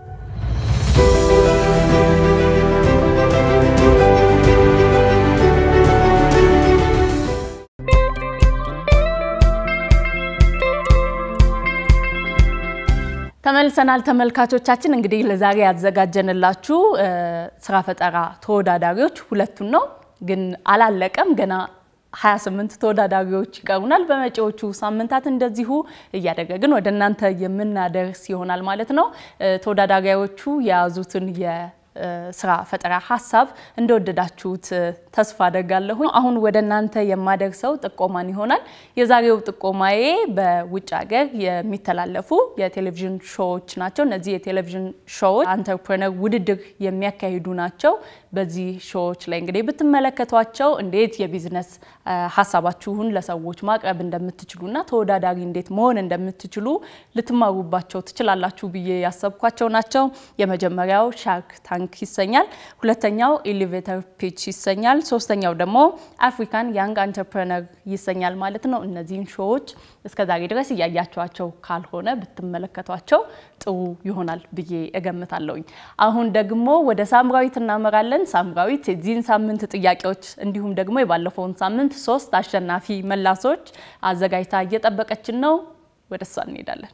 ተመልሰናል ተመልካቾቻችን። እንግዲህ ለዛሬ ያዘጋጀንላችሁ ስራ ፈጠራ ተወዳዳሪዎች ሁለቱን ነው፣ ግን አላለቀም ገና 28 ተወዳዳሪዎች ይቀሩናል። በመጪዎቹ ሳምንታት እንደዚሁ እያደረግን ወደ እናንተ የምናደርስ ይሆናል ማለት ነው። ተወዳዳሪዎቹ የያዙትን የስራ ፈጠራ ሀሳብ እንደወደዳችሁት ተስፋ አደርጋለሁ። አሁን ወደ እናንተ የማደርሰው ጥቆማን ይሆናል። የዛሬው ጥቆማዬ በውጭ ሀገር የሚተላለፉ የቴሌቪዥን ሾዎች ናቸው። እነዚህ የቴሌቪዥን ሾዎች አንተርፕረነር ውድድር የሚያካሂዱ ናቸው። በዚህ ሾዎች ላይ እንግዲህ ብትመለከቷቸው እንዴት የቢዝነስ ሀሳባችሁን ለሰዎች ማቅረብ እንደምትችሉና ተወዳዳሪ እንዴት መሆን እንደምትችሉ ልትማሩባቸው ትችላላችሁ ብዬ ያሰብኳቸው ናቸው። የመጀመሪያው ሻርክ ታንክ ይሰኛል። ሁለተኛው ኤሌቬተር ፒች ይሰኛል። ሶስተኛው ደግሞ አፍሪካን ያንግ አንተርፕረነር ይሰኛል ማለት ነው። እነዚህን ሾዎች እስከዛሬ ድረስ እያያቸዋቸው ካልሆነ ብትመለከቷቸው ጥሩ ይሆናል ብዬ እገምታለሁኝ። አሁን ደግሞ ወደ ሳምራዊት እናመራለን። ሳምራዊት የዚህን ሳምንት ጥያቄዎች እንዲሁም ደግሞ የባለፈውን ሳምንት ሶስት አሸናፊ መላሶች አዘጋጅታ እየጠበቀችን ነው። ወደ እሷ እንሄዳለን።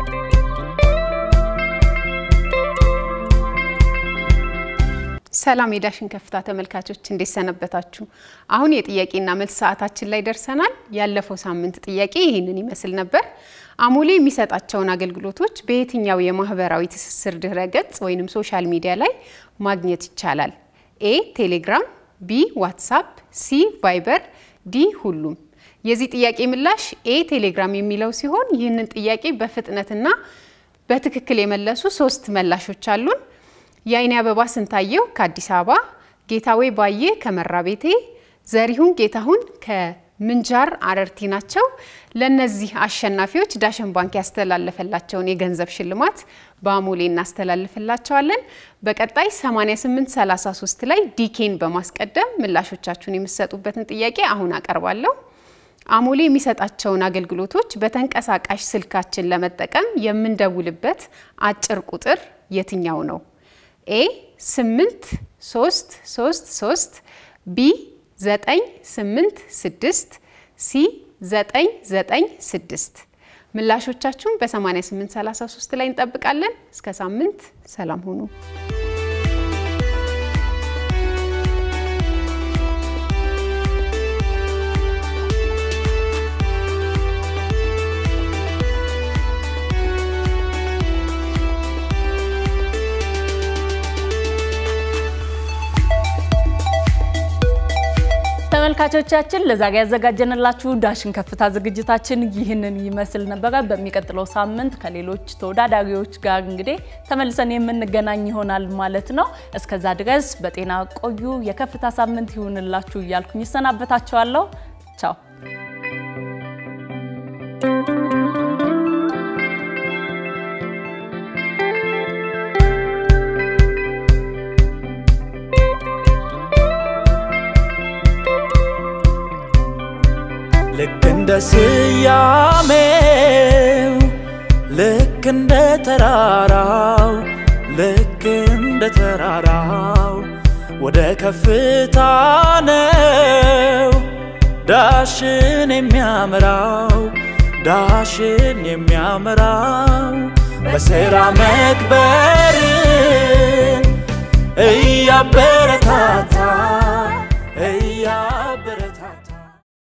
ሰላም የዳሽን ከፍታ ተመልካቾች እንዴት ሰነበታችሁ? አሁን የጥያቄና መልስ ሰዓታችን ላይ ደርሰናል። ያለፈው ሳምንት ጥያቄ ይህንን ይመስል ነበር። አሞሌ የሚሰጣቸውን አገልግሎቶች በየትኛው የማህበራዊ ትስስር ድህረ ገጽ ወይም ሶሻል ሚዲያ ላይ ማግኘት ይቻላል? ኤ ቴሌግራም፣ ቢ ዋትሳፕ፣ ሲ ቫይበር፣ ዲ ሁሉም። የዚህ ጥያቄ ምላሽ ኤ ቴሌግራም የሚለው ሲሆን ይህንን ጥያቄ በፍጥነትና በትክክል የመለሱ ሶስት መላሾች አሉን። የአይኔ አበባ ስንታየው ከአዲስ አበባ፣ ጌታዌ ባዬ ከመራ ቤቴ፣ ዘሪሁን ጌታሁን ከምንጃር አረርቲ ናቸው። ለእነዚህ አሸናፊዎች ዳሸን ባንክ ያስተላለፈላቸውን የገንዘብ ሽልማት በአሞሌ እናስተላልፍላቸዋለን። በቀጣይ 8833 ላይ ዲኬን በማስቀደም ምላሾቻችሁን የምትሰጡበትን ጥያቄ አሁን አቀርባለሁ። አሞሌ የሚሰጣቸውን አገልግሎቶች በተንቀሳቃሽ ስልካችን ለመጠቀም የምንደውልበት አጭር ቁጥር የትኛው ነው? ኤ 8 3 3 3 ቢ 9 8 6 ሲ 9 9 6 ምላሾቻችሁን በ8833 ላይ እንጠብቃለን። እስከ ሳምንት ሰላም ሁኑ። ተመልካቾቻችን ለዛሬ ያዘጋጀንላችሁ ዳሽን ከፍታ ዝግጅታችን ይህንን ይመስል ነበረ። በሚቀጥለው ሳምንት ከሌሎች ተወዳዳሪዎች ጋር እንግዲህ ተመልሰን የምንገናኝ ይሆናል ማለት ነው። እስከዛ ድረስ በጤና ቆዩ። የከፍታ ሳምንት ይሁንላችሁ እያልኩኝ ይሰናበታችኋለሁ። ቻው ልክ እንደ ስያሜው ልክ እንደ ተራራው ልክ እንደ ተራራው ወደ ከፍታ ነው ዳሽን የሚያመራው ዳሽን የሚያመራው በስራ መክበርን እያበረታታ እያበረ